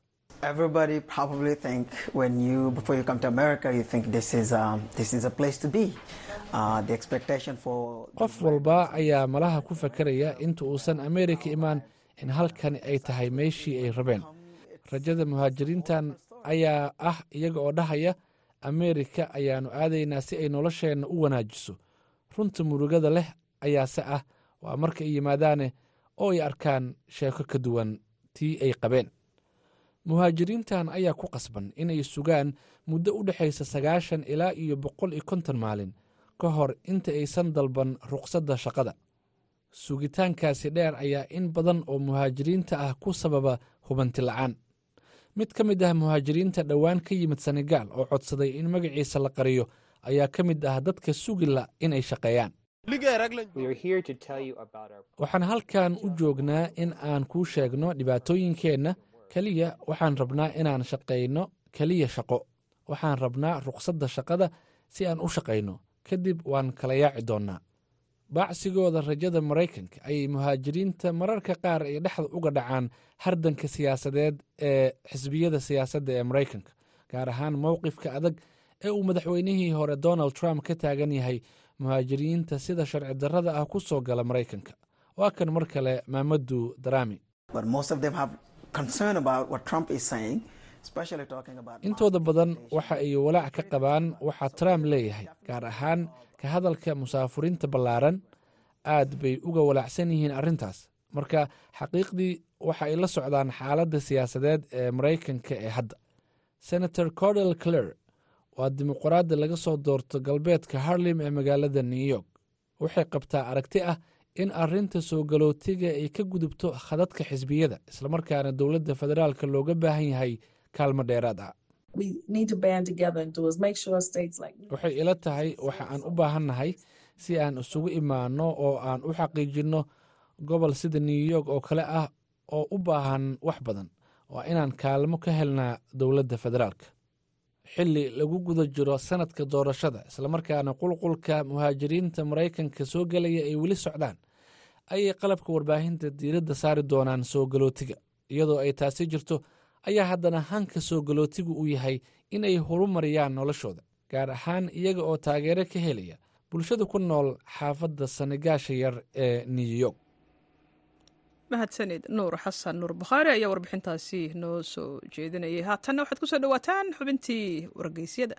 qof walba ayaa malaha ku fakaraya inta uusan ameerika imaan in halkani ay tahay meeshii ay rabeen rajada muhaajiriintan ayaa ah iyaga oo dhahaya ameerika ayaannu aadaynaa si ay nolosheenna u wanaajiso runta murugada leh ayaase ah waa marka ay yimaadaane oo ay arkaan sheeko ka duwan tii ay qabeen muhaajiriintan ayaa ku qasban inay sugaan muddo u dhexaysa sagaashan ilaa iyo boqol iyo konton maalin ka hor inta aysan dalban ruqsadda shaqada sugitaankaasi dheer ayaa in badan oo muhaajiriinta ah ku sababa hubanti la'aan mid ka mid ah muhaajiriinta dhowaan ka yimid senegaal oo codsaday in magaciisa la qariyo ayaa ka mid ah dadka sugila inay shaqeeyaan waxaan halkan u joognaa in aan kuu sheegno dhibaatooyinkeenna keliya waxaan rabnaa inaan shaqayno keliya shaqo waxaan rabnaa ruqsadda shaqada si aan u shaqayno kadib waan kala yaaci doonnaa baacsigooda rajada maraykanka ayay muhaajiriinta mararka qaar ay dhexda uga dhacaan hardanka siyaasadeed ee xisbiyada siyaasadda ee maraykanka gaar ahaan mowqifka adag ee uu madaxweynihii hore donald trump ka taagan yahay muhaajiriinta sida sharci darrada ah ku soo gala maraykanka waa kan mar kale maamadu darami intooda badan waxa ay walaac ka qabaan waxaa trump leeyahay gaar ahaan ka hadalka musaafuriinta ballaaran aad bay uga walaacsan yihiin arrintaas marka xaqiiqdii waxa ay la socdaan xaaladda siyaasadeed ee maraykanka ee hadda senator cordel cler waa dimuqraadda laga soo doorto galbeedka harlem ee magaalada new york waxay qabtaa aragti ah in arrinta soo galootiga ay ka gudubto khadadka xisbiyada islamarkaana dowladda federaalka looga baahan yahay kaalmo dheeraad ah waxay ila tahay waxa aan u baahannahay si aan isugu imaanno oo aan u xaqiijinno gobol sida new york oo kale ah oo u baahan wax badan waa inaan kaalmo ka helnaa dowladda federaalka xilli lagu guda jiro sanadka doorashada islamarkaana qulqulka muhaajiriinta maraykanka soo gelaya ay weli socdaan ayay qalabka warbaahinta diiradda saari doonaan soo galootiga iyadoo ay taasi jirto ayaa haddana hanka soo galootigu uu yahay in ay horumariyaan noloshooda gaar ahaan iyaga oo taageero ka helaya bulshada ku nool xaafadda sanigaasha yar ee new york mahadsanid nuur xasan nuur bukhaari ayaa warbixintaasi noo soo jeedinayay haatanna waxaad ku soo dhowaataan xubintii wargeysyada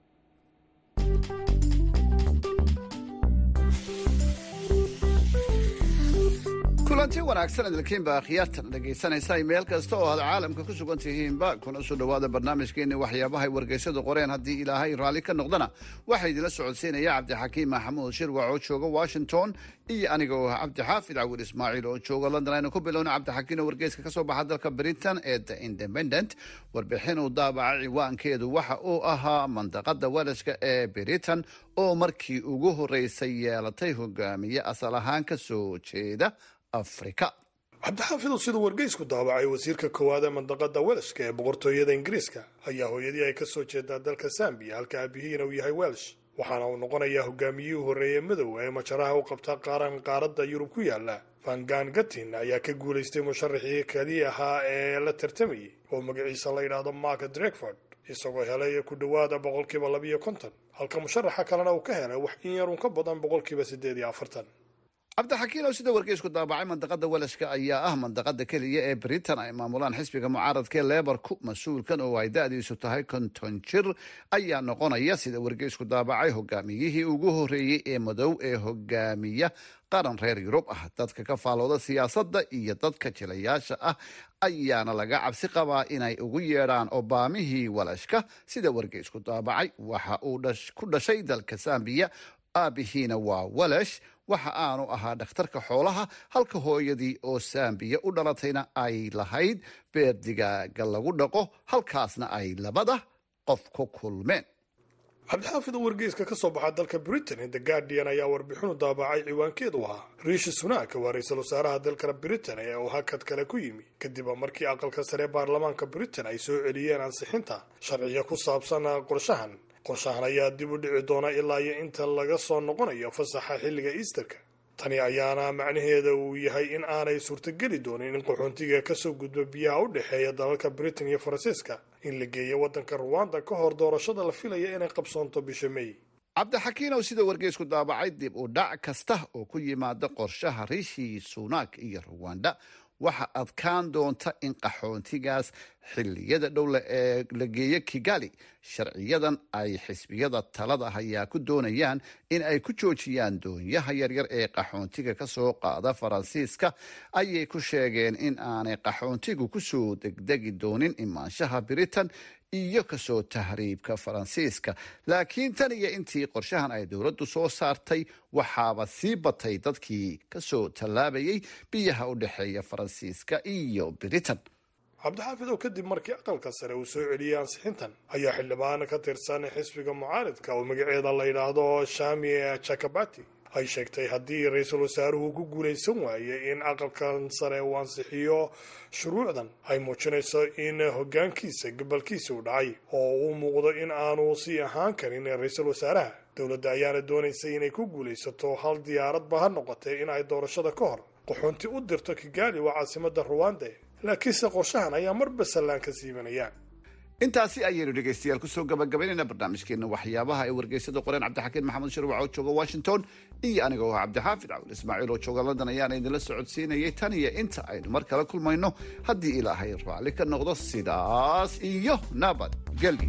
kulanti wanaagsan idilkiinba akhyaartan dhegaysanaysa meel kasta oo aad caalamka ku sugan tihiinba kuna soo dhowaada barnaamijkeenni waxyaabahay wargeysyadu qoreen haddii ilaahay raalli ka noqdana waxaa idinla socodsiinaya cabdixakiim maxamuud shirwac oo jooga washington iyo aniga oo ah cabdixaafid cawil ismaaciil oo jooga london aynu ku bilowna cabdixakiin oo wargeyska ka soo baxa dalka britain ee the independent warbixin uu daabaca ciwaankeedu waxa uu ahaa mandaqada welashka ee britain oo markii ugu horreysay yeelatay hogaamiye asal ahaan ka soo jeeda afrika cabdixaafidu siduu wargeysku daabacay wasiirka koowaad ee mandaqada welshka ee boqortooyada ingiriiska ayaa hooyadii ay ka soo jeedaa dalka sambiya halka aabihiina uu yahay welsh waxaana uu noqonayaa hogaamiyihii horreeye madow ee majaraha u qabta qaaran qaaradda yurub ku yaala vangan gatin ayaa ka guulaystay musharaxii kali ahaa ee la tartamayay oo magaciisa la yidhaahdo mark drekford isagoo helay ku dhowaada boqolkiiba labiyo konton halka musharaxa kalena uu ka helay wax in yarun ka badan boqolkiiba siddeed iyo afartan cabdixakiin oo sida wargeysku daabacay mandaqada welashka ayaa ah mandaqada keliya ee britain ay maamulaan xisbiga mucaaradka ee leebarku mas-uulkan oo ay da-diisu tahay konton jir ayaa noqonaya sida wargeysku daabacay hogaamiyihii ugu horreeyey ee madow ee hogaamiya qaran reer yurub ah dadka ka faalooda siyaasadda iyo dadka jilayaasha ah ayaana laga cabsi qabaa inay ugu yeedhaan obaamihii walashka sida wargeysku daabacay waxa uu ku dhashay dalka sambiya aabihiina waa walash waxa aanu ahaa dhakhtarka xoolaha halka hooyadii oo saambiya u dhalatayna ay lahayd beer digaaga lagu dhaqo halkaasna ay labada qof ku kulmeen cabdixaafid oo wargeyska ka soo baxa dalka britain the guardian ayaa warbixinu daabacay ciwaankeedu ahaa riishi sunaak waa ra-iisul wasaaraha dalka britain ee uu hakad kale ku yimi kadib markii aqalka sare baarlamaanka britain ay soo celiyeen ansixinta sharciga ku saabsan qorshahan qorshahan ayaa dib u dhici doona ilaa iyo inta laga soo noqonayo fasaxa xilliga easterka tani ayaana macnaheeda uu yahay in aanay suurtogeli doonin in qaxoontiga kasoo gudbo biyaha u dhexeeya dalalka britain iyo faransiiska in la geeyo waddanka ruwanda ka hor doorashada la filaya inay qabsoonto bisha may cabdixakiin oo sida wargeysku daabacay dib u dhac kasta oo ku yimaada qorshaha rishi sunak iyo ruwanda waxa adkaan doonta in qaxoontigaas xilliyada dhowle ee la geeyo kigali sharciyadan ay xisbiyada talada hayaa ku doonayaan in ay ku joojiyaan doonyaha yaryar ee qaxoontiga kasoo qaada faransiiska ayay ku sheegeen in aanay qaxoontigu kusoo degdegi doonin imaanshaha britain iyo kasoo tahriibka faransiiska laakiin tan iyo intii qorshahan ay dowladdu soo saartay waxaaba sii batay dadkii kasoo tallaabayay biyaha u dhexeeya faransiiska iyo britain cabdixaafid oo kadib markii aqalka sare uu soo celiyey ansixintan ayaa xildhibaan ka tirsan xisbiga mucaaridka oo magaceeda la yidhaahdo shami jakabati ay sheegtay haddii ra-iisul wasaaruhu ku guulaysan waaye in aqalkan sare uu ansixiyo shuruucdan ay muujinayso in hoggaankiisa gobolkiisa u dhacay oo uu muuqdo in aanu sii ahaan karin ra-iisul wasaaraha dowladda ayaana doonaysay inay ku guulaysato hal diyaaradba ha noqotee in ay doorashada ka hor qaxoonti u dirto kigali waa caasimada ruwanda laakiinse qorshahan ayaa marba sallaan ka siibanayaan intaasi ayaynu dhegaystayaal kusoo gabagabaynayna barnaamijkeena waxyaabaha ay wargeysada qoreen cabdixakiin maxamed shirwac oo jooga washington iyo aniga oo cabdixaafid cawil ismaaciil oo jooga london ayaana idinla socodsiinayay tan iyo inta aynu mar kale kulmayno haddii ilaahay raalli ka noqdo sidaas iyo nabad gelyo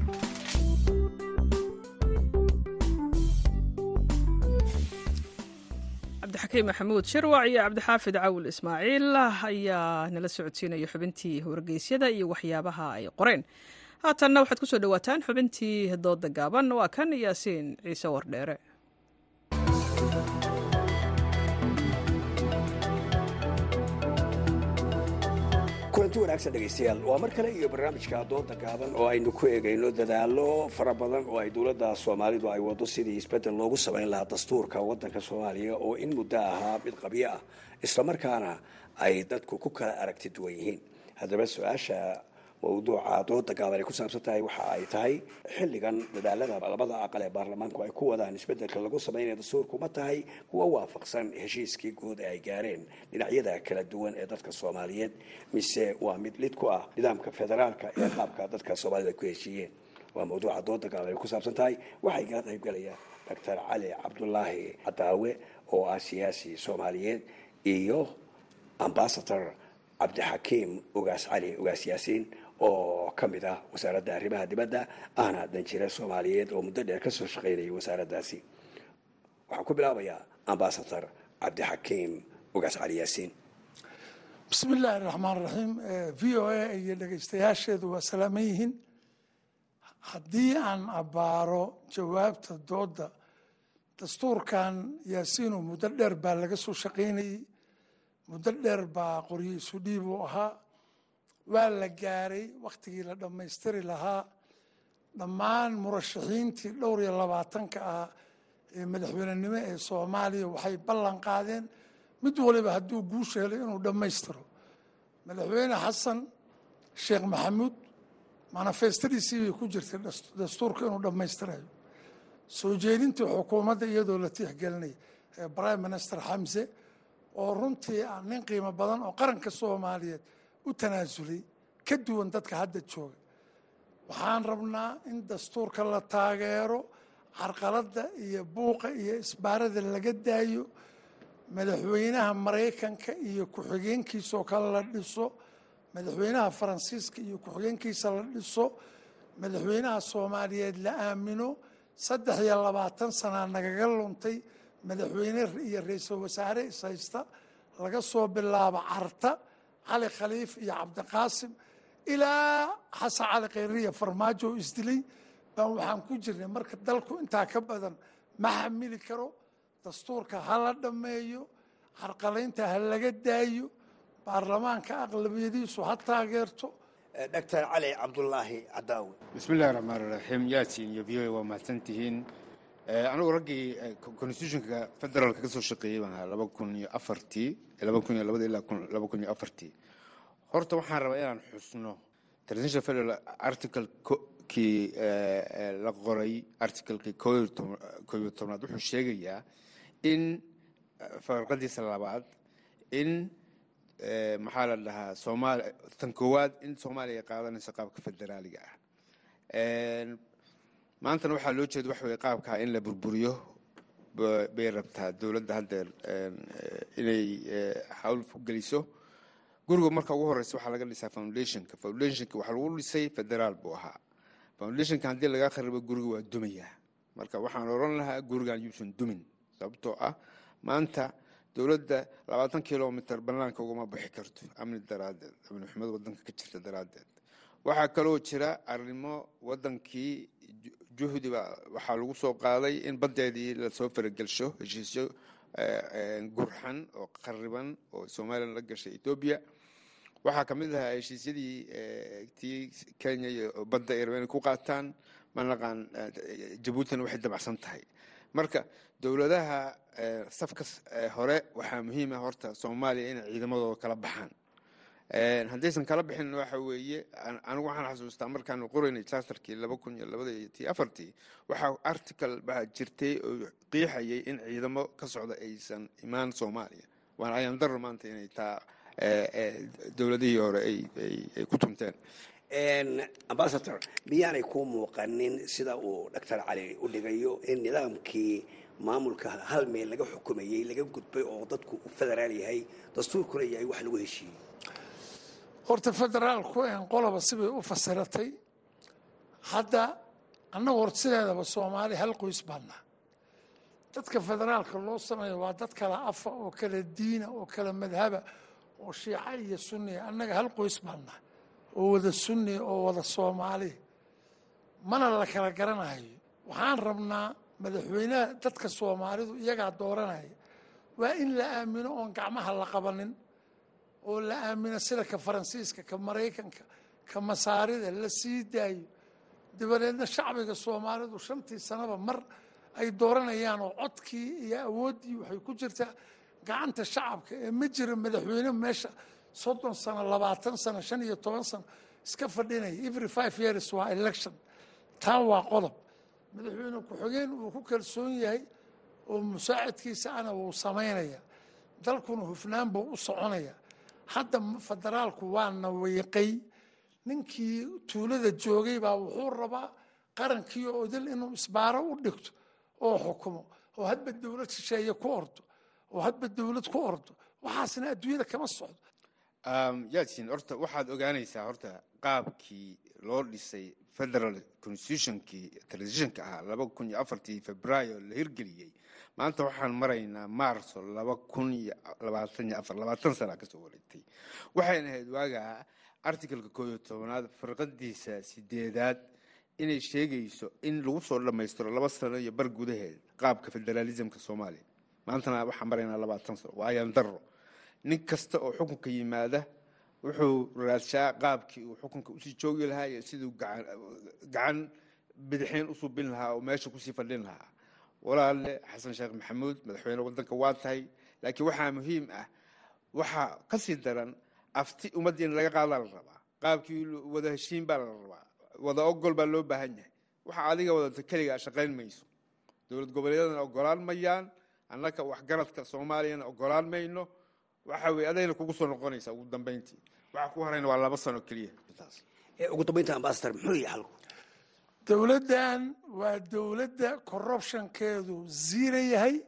cabdixakiin maxamuud shirwac iyo cabdixaafid cawil ismaaciil ayaa nala socodsiinaya xubintii wargeysyada iyo waxyaabaha ay qoreen haatanna waxaad ku soo dhowaataan xubintii dooda gaaban waa kan yaasiin ciise wardheere kulanti wanaagsan dhegaystayaal waa mar kale iyo barnaamijka dooda gaaban oo aynu ku eegayno dadaallo fara badan oo ay dowladda soomaalidu ay wado sidii isbeddel loogu samayn lahaa dastuurka waddanka soomaaliya oo in muddo ahaa mid qabyo ah islamarkaana ay dadku ku kala aragti duwan yihiin haddaba su-aasha mawduuca dooda gaaban ay ku saabsan tahay waxa ay tahay xilligan dadaalada labada aqal ee baarlamaanku ay ku wadaan isbeddelka lagu samaynaya dastuurku ma tahay kuwa waafaqsan heshiiskii guud ee ay gaareen dhinacyada kala duwan ee dadka soomaaliyeed mise waa mid lid ku ah nidaamka federaalka ee qaabka dadka soomaalida ay ku heshiiyeen waa mawduuca dooda gaaban ay ku saabsan tahay waxay kala qaybgalayaan doctor cali cabdulaahi cadaawe oo ah siyaasi soomaaliyeed iyo ambasador cabdixakiim ugaas cali ugaas yaasiin oo ka mid ah wasaaradda arrimaha dibadda ahna danjire soomaaliyeed oo muddo dheer kasoo shaqaynayay wasaaraddaasi waxaan ku bilaabayaa ambasador cabdixakiim ugaas cali yaasiin bismi illaahi raxmaan raxiim v o a iyo dhegaystayaasheedu waa salaaman yihiin haddii aan abbaaro jawaabta doodda dastuurkan yaasiinu muddo dheer baa laga soo shaqaynayey muddo dheer baa qoryo isu dhiib uu ahaa waa la gaaray wakhtigii la dhammaystiri lahaa dhammaan murashaxiintii dhowr iyo labaatanka ah ee madaxweynenimo ee soomaaliya waxay ballan qaadeen mid waliba hadduu guusha helay inuu dhammaystiro madaxweyne xasan sheekh maxamuud manifestadiisii bay ku jirtay dastuurka inuu dhammaystirayo soo jeedintii xukuumadda iyadoo la tixgelinay ee prime minister xamse oo runtii ah nin qiimo badan oo qaranka soomaaliyeed u tanaasulay ka duwan dadka hadda jooga waxaan rabnaa in dastuurka la taageero carqaladda iyo buuqa iyo isbaarada laga daayo madaxweynaha maraykanka iyo ku-xigeenkiisaoo kale la dhiso madaxweynaha faransiiska iyo ku-xigeenkiisa la dhiso madaxweynaha soomaaliyeed la aamino saddex iyo labaatan sanaa nagaga luntay madaxweyne iyo ra-iisul wasaare ishaysta laga soo bilaabo carta cali khaliif iyo cabdiqaasim ilaa xasan cali khayriya farmaajo oo isdilay baan waxaan ku jirnay marka dalku intaa ka badan ma xamili karo dastuurka ha la dhammeeyo carqalaynta ha laga daayo baarlamaanka aqlabiyadiisu ha taageerto doctor cali cabdulaahi cadaawe bismi illahi raxmaan raxiim yaasin iyo v o waa mahadsan tihiin anigu raggii constitutionka federaalka ka soo shaqeeyey baan ahaa laba kun iyo afartii laba kun iyo labada ilaa laba kun iyo afartii horta waxaan rabaa inaan xusno transitional federal article kii la qoray articlekii koo iyo tobnaad wuxuu sheegayaa in farqadiisa labaad in maxaa la dhahaa soomaali tan koowaad in soomaaliya qaadanayso qaabka federaaliga ah maantana waxaa loo jeeda waxa weye qaabkaa in la burburiyo bay rabtaa dowladda haddeer inay hawl geliso guriga marka ugu horeysa waxaa laga dhisaa foundationka foundationka waxaa lagu dhisay federaal buu ahaa foundationka haddii laga kharibo guriga waa dumayaa marka waxaan oran lahaa gurigan yuusan dumin sababtoo ah maanta dowladda labaatan kilomitr banaanka ugama bixi karto amni daraaddeed amni xumad wadanka ka jirta daraaddeed waxaa kaloo jira arrimo wadankii juhdi baa waxaa lagu soo qaaday in baddeedii lasoo faragelsho heshiisyo gurxan oo qariban oo somalilan la gashay etoobiya waxaa ka mid ahaa heshiisyadii tii kenya iyo badda ay rabeen ku qaataan manaqaan jabuutina waxay dabacsan tahay marka dowladaha safka hore waxaa muhiima horta soomaaliya inay ciidamadooda kala baxaan haddaysan kala bixin waxa weeye anigu waxaan xasuustaa markaan qoraynay charterkii laba kun iyo labada iyo tii afartii waxaa article baa jirtay oo qiixayay in ciidamo ka socda aysan imaan soomaaliya waana ayaan daro maanta inay taa dowladihii hore ay ku tunteen ambasador miyaanay ku muuqanin sida uu doctor cali u dhigayo in nidaamkii maamulka hal meel laga xukumayey laga gudbay oo dadku u federaal yahay dastuurkuna yahay wax lagu heshiiyey horta federaalku en qoloba sibay u fasiratay hadda annagu horta sideedaba soomaali hal qoys baannaa dadka federaalka loo sameeyo waa dad kala afa oo kala diina oo kala madhaba oo shiica iyo sunniya annaga hal qoys baannaa oo wada sunni oo wada soomaali mana la kala garanayo waxaan rabnaa madaxweynaha dadka soomaalidu iyagaa dooranaya waa in la aamino oon gacmaha la qabanin oo la aamino sida ka faransiiska ka maraykanka ka masaarida la sii daayo dabadeedna shacbiga soomaalidu shantii sanaba mar ay dooranayaan oo codkii iyo awooddii waxay ku jirtaa gacanta shacabka ee ma jira madaxweyne meesha soddon sano labaatan sano shan iyo toban sano iska fadhinaya every five years waa election taa waa qodob madaxweyne ku-xigeen uu ku kalsoon yahay oo musaacidkiisa ana wuu samaynaya dalkuna hufnaan buu u soconaya hadda federaalku waa nawiiqay ninkii tuulada joogay baa wuxuu rabaa qarankii oo idil inuu isbaaro u dhigto oo xukumo oo hadba dowlad shisheeye ku ordo oo hadba dowlad ku ordo waxaasna adduunyada kama socdo yaasin horta waxaad ogaanaysaa horta qaabkii loo dhisay federal constitutionkii transitionka ahaa laba kun iyo afartii februaayo la hirgeliyey maanta waxaan maraynaa maarso laba kun iyo labaatan iyo afar labaatan sana kasoo wareegtay waxayna ahayd waagaa articalka koo iyo tobanaad farqadiisa sideedaad inay sheegayso in lagu soo dhammaystiro laba sano iyo bar gudaheed qaabka federaalismka soomaaliya maantana waxaan maraynaa labaatan sano waa ayaan daro nin kasta oo xukunka yimaada wuxuu raadshaa qaabkii uu xukunka usii joogi lahaa iyo siduu gacan bidixeen usuu bin lahaa oo meesha kusii fadhin lahaa walaale xasan sheekh maxamuud madaxweyne wadanka waa tahay laakiin waxaa muhiim ah waxaa kasii daran afti ummadda in laga qaadaa la rabaa qaabkii wada heshiin baa la rabaa wada ogol baa loo baahan yahay waxa adiga wadata keligaa shaqayn mayso dowlad goboleedyadana ogolaan mayaan annaka waxgaradka soomaaliyana ogolaan mayno waxa weye adayna kugu soo noqonaysaa ugu dambeyntii waxa ku horayna waa laba sano keliya ugu dambeynta ambasador muxuu yahay xalku dowladdan waa dowladda corruptionkeedu ziira yahay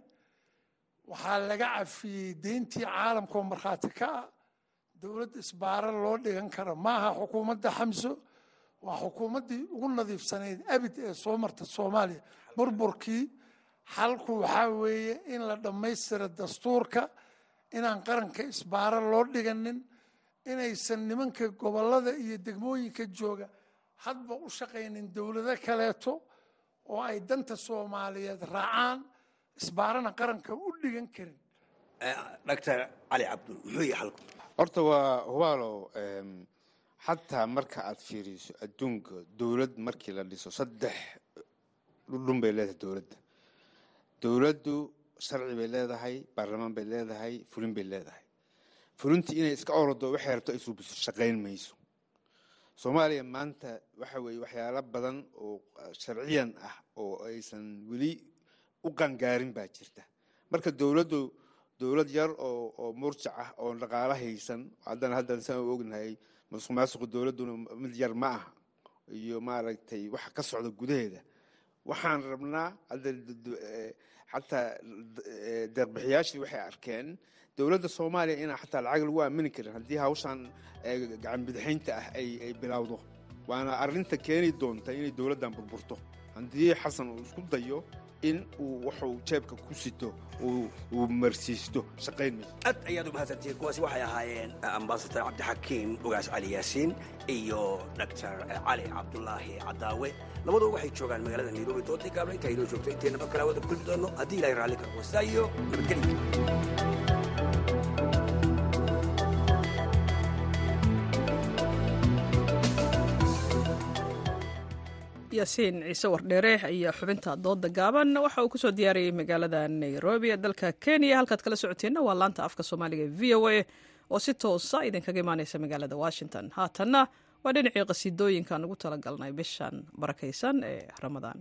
waxaa laga cafiyey deyntii caalamka oo markhaati ka ah dowlad isbaaro loo dhigan kara maaha xukuumadda xamso waa xukuumaddii ugu nadiifsanayd abid ee soo marta soomaaliya burburkii xalku waxaa weeye in la dhammaystira dastuurka inaan qaranka isbaaro loo dhiganin inaysan nimanka gobollada iyo degmooyinka jooga hadba u shaqaynin dowlado kaleeto oo ay danta soomaaliyeed raacaan isbaarana qaranka u dhigan karin doctor cali cabdul muxuu yahay xalku horta waa hubaalo xataa marka aad fiiriso adduunka dowlad markii la dhiso saddex dhudhun bay leedahay dowladda dowladdu sharci bay leedahay baarlamaan bay leedahay fulin bay leedahay fulintii inay iska orodo waxay rabto ay suubiso shaqayn mayso soomaaliya maanta waxa weeye waxyaalo badan oo sharciyan ah oo aysan weli u qangaarin baa jirta marka dowladdu dowlad yar oo oo murjac ah oo dhaqaalo haysan haddana haddan saan u ognahay masuq maasuqa dowladduna mid yar ma aha iyo maaragtay waxa ka socda gudaheeda waxaan rabnaa hadda xataa deeqbixiyaashii waxay arkeen dowladda soomaaliya inaan xataa lacag lagu aamini karin haddii hawshan gacan bidixaynta ah ay ay bilowdo waana arrinta keeni doonta inay dowladdan burburto haddii xasan uu isku dayo in uu wuxuu jeebka ku sito uu marsiisto shaqayn mayso aad ayaad u mahadsantihiin kuwaasi waxay ahaayeen ambasador cabdixakiim ugaas cali yaasiin iyo doctor cali cabdulaahi cadaawe labaduba waxay joogaan magaalada nairobi doodii gaabla intaa inoo joogto intayna mar kale wada kulmi doono haddii ilahay raalli karo wastaa iyo nabadgelyo yaasiin ciise wardheere ayaa xubinta dooda gaaban waxa uu kusoo diyaariyey magaalada nairobi ee dalka kenya halkaad kala socoteenna waa laanta afka soomaaliga e v o a oo si toosa idinkaga imaaneysa magaalada washington haatanna waa dhinacii qasiidooyinkaan ugu talagalnay bishan barakaysan ee ramadaan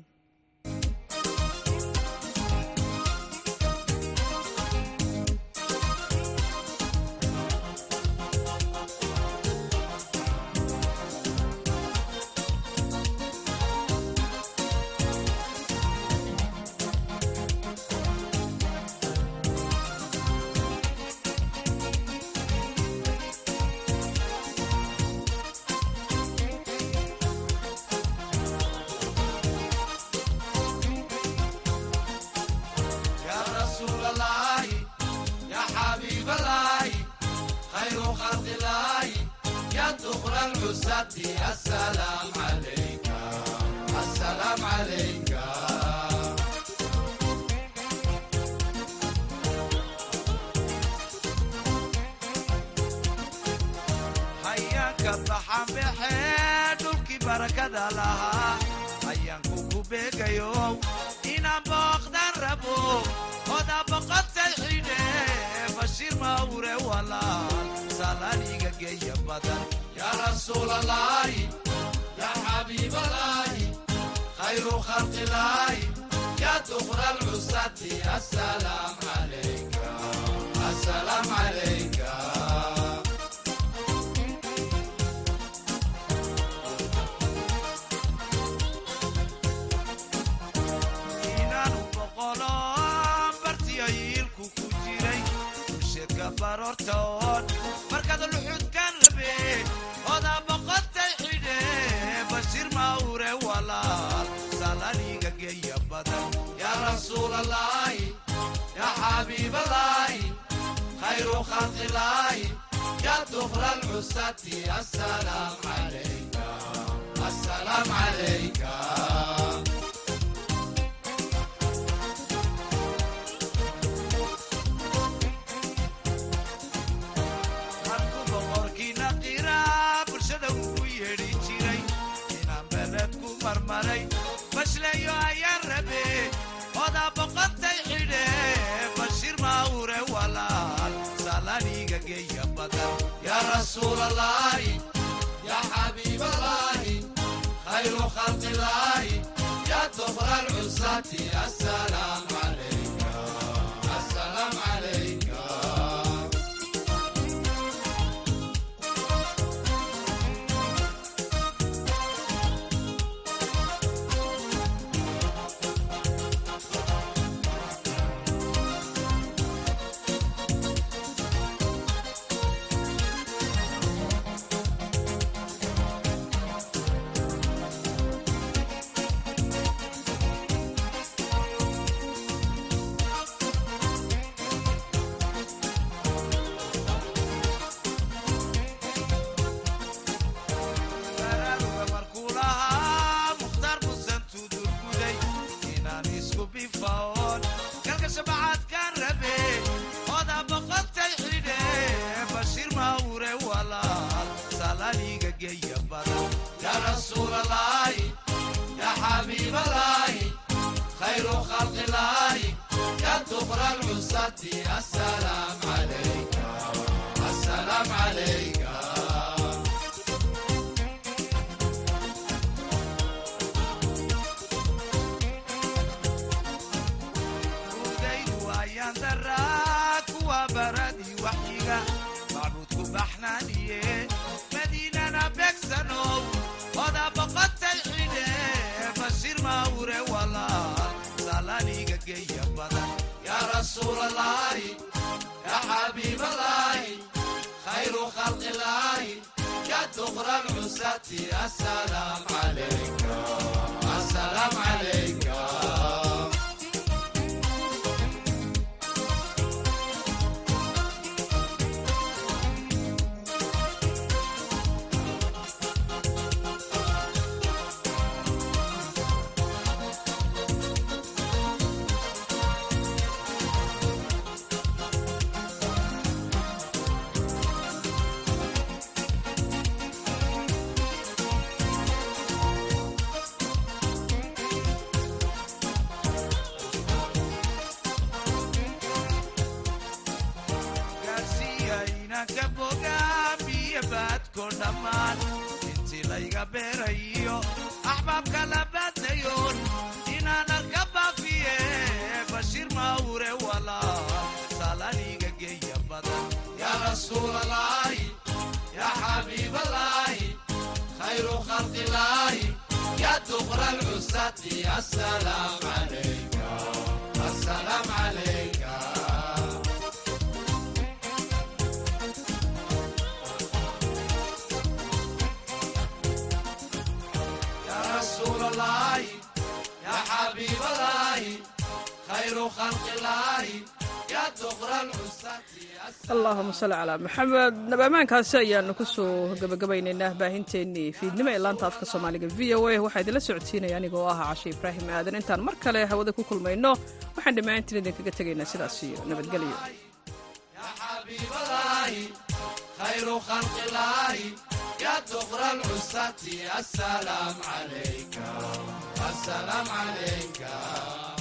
ka baxan baxee dhulkii barakada lahaa ayaanku ku beegayo inaan booqdan rabo oda boqotay xidhe bashiir mawre walaal salaaniga geeya badan yaa rasuulalaahi yaa xabiibalaahi khayru khalqilaahi yaa dukra lcusati asalaam calayka asalaam calayka inaanu boqolo bartiyo yiilku ku jiray bulshadka baroortoon markaad luxudkan rabe oda boqotay xidhe bashiir mawre walaal salaniga geeya badan yaa rasuulalaahi yaa xabiibalaahi khayru khalqilaahi yaa dukra lcusati asalaam calayka asalaam calayka markuu boqorkiina qiraa bulshada ugu yeedhi jiray inaan beled ku marmaray bashleeyo ayaan rabe odaa boqotay xidhe bashiir mawre walaal salaniga geeya badan yaa rasuulalaahi yaa xabiibalaahi khayru khalqilaahi yaa dukra lcusati asalaam calayka asalaam calayka baraaruga markuu lahaa mukhtaar musan tudurguday inaan isku bifaoon galka shabacaadkaan rabe odaa boqotay xidhe bashiir mawre walaal salaniga geeya badan yaa rasuulalaahi yaa xabiibalaahi khayru khalqilaahi yaa dukra lcusati asalaam calayka asalaam calayka udaydu ayaan daraa kuwa baradii waxyiga macbuudku baxnaaniye madiinana beegsanow oda boqotay xidhe bashiir mawre walaal salaniga geeya badan yaa rasuulalaahi yaa xabiibalaahi khayru khalqilaahi yaa dukra lcusati asalaam calayka asalaam calayka gaarsiiya inanka bogaamiyo baadko dhammaan intii layga beerayo axbaabka la baadayoon inaan arka baafiye bashiir mawre walaal salaniga geeya badan yaa rasuulalaahi yaa xabiibalaahi khayru khalqilaahi yaa dukra lcusati asalaam calayka asalaam calayka يا رسول الله يا حبيب الله خير خلق الله يا دغر العساة allahuma salli calaa maxamed nabamaankaasi ayaanu kusoo gabagabaynaynaa baahinteennii fiidnimo ee laanta afka soomaaliga v o a waxaa idinla socodsiinaya anigoo ah cashe ibraahim aadan intaan mar kale hawada ku kulmayno waxaan dhammaantiin idinkaga tegaynaa sidaas iyo nabadgelyo يا حبيب الله خير خلق الله يا دغر العساة السلام عليك السلام عليك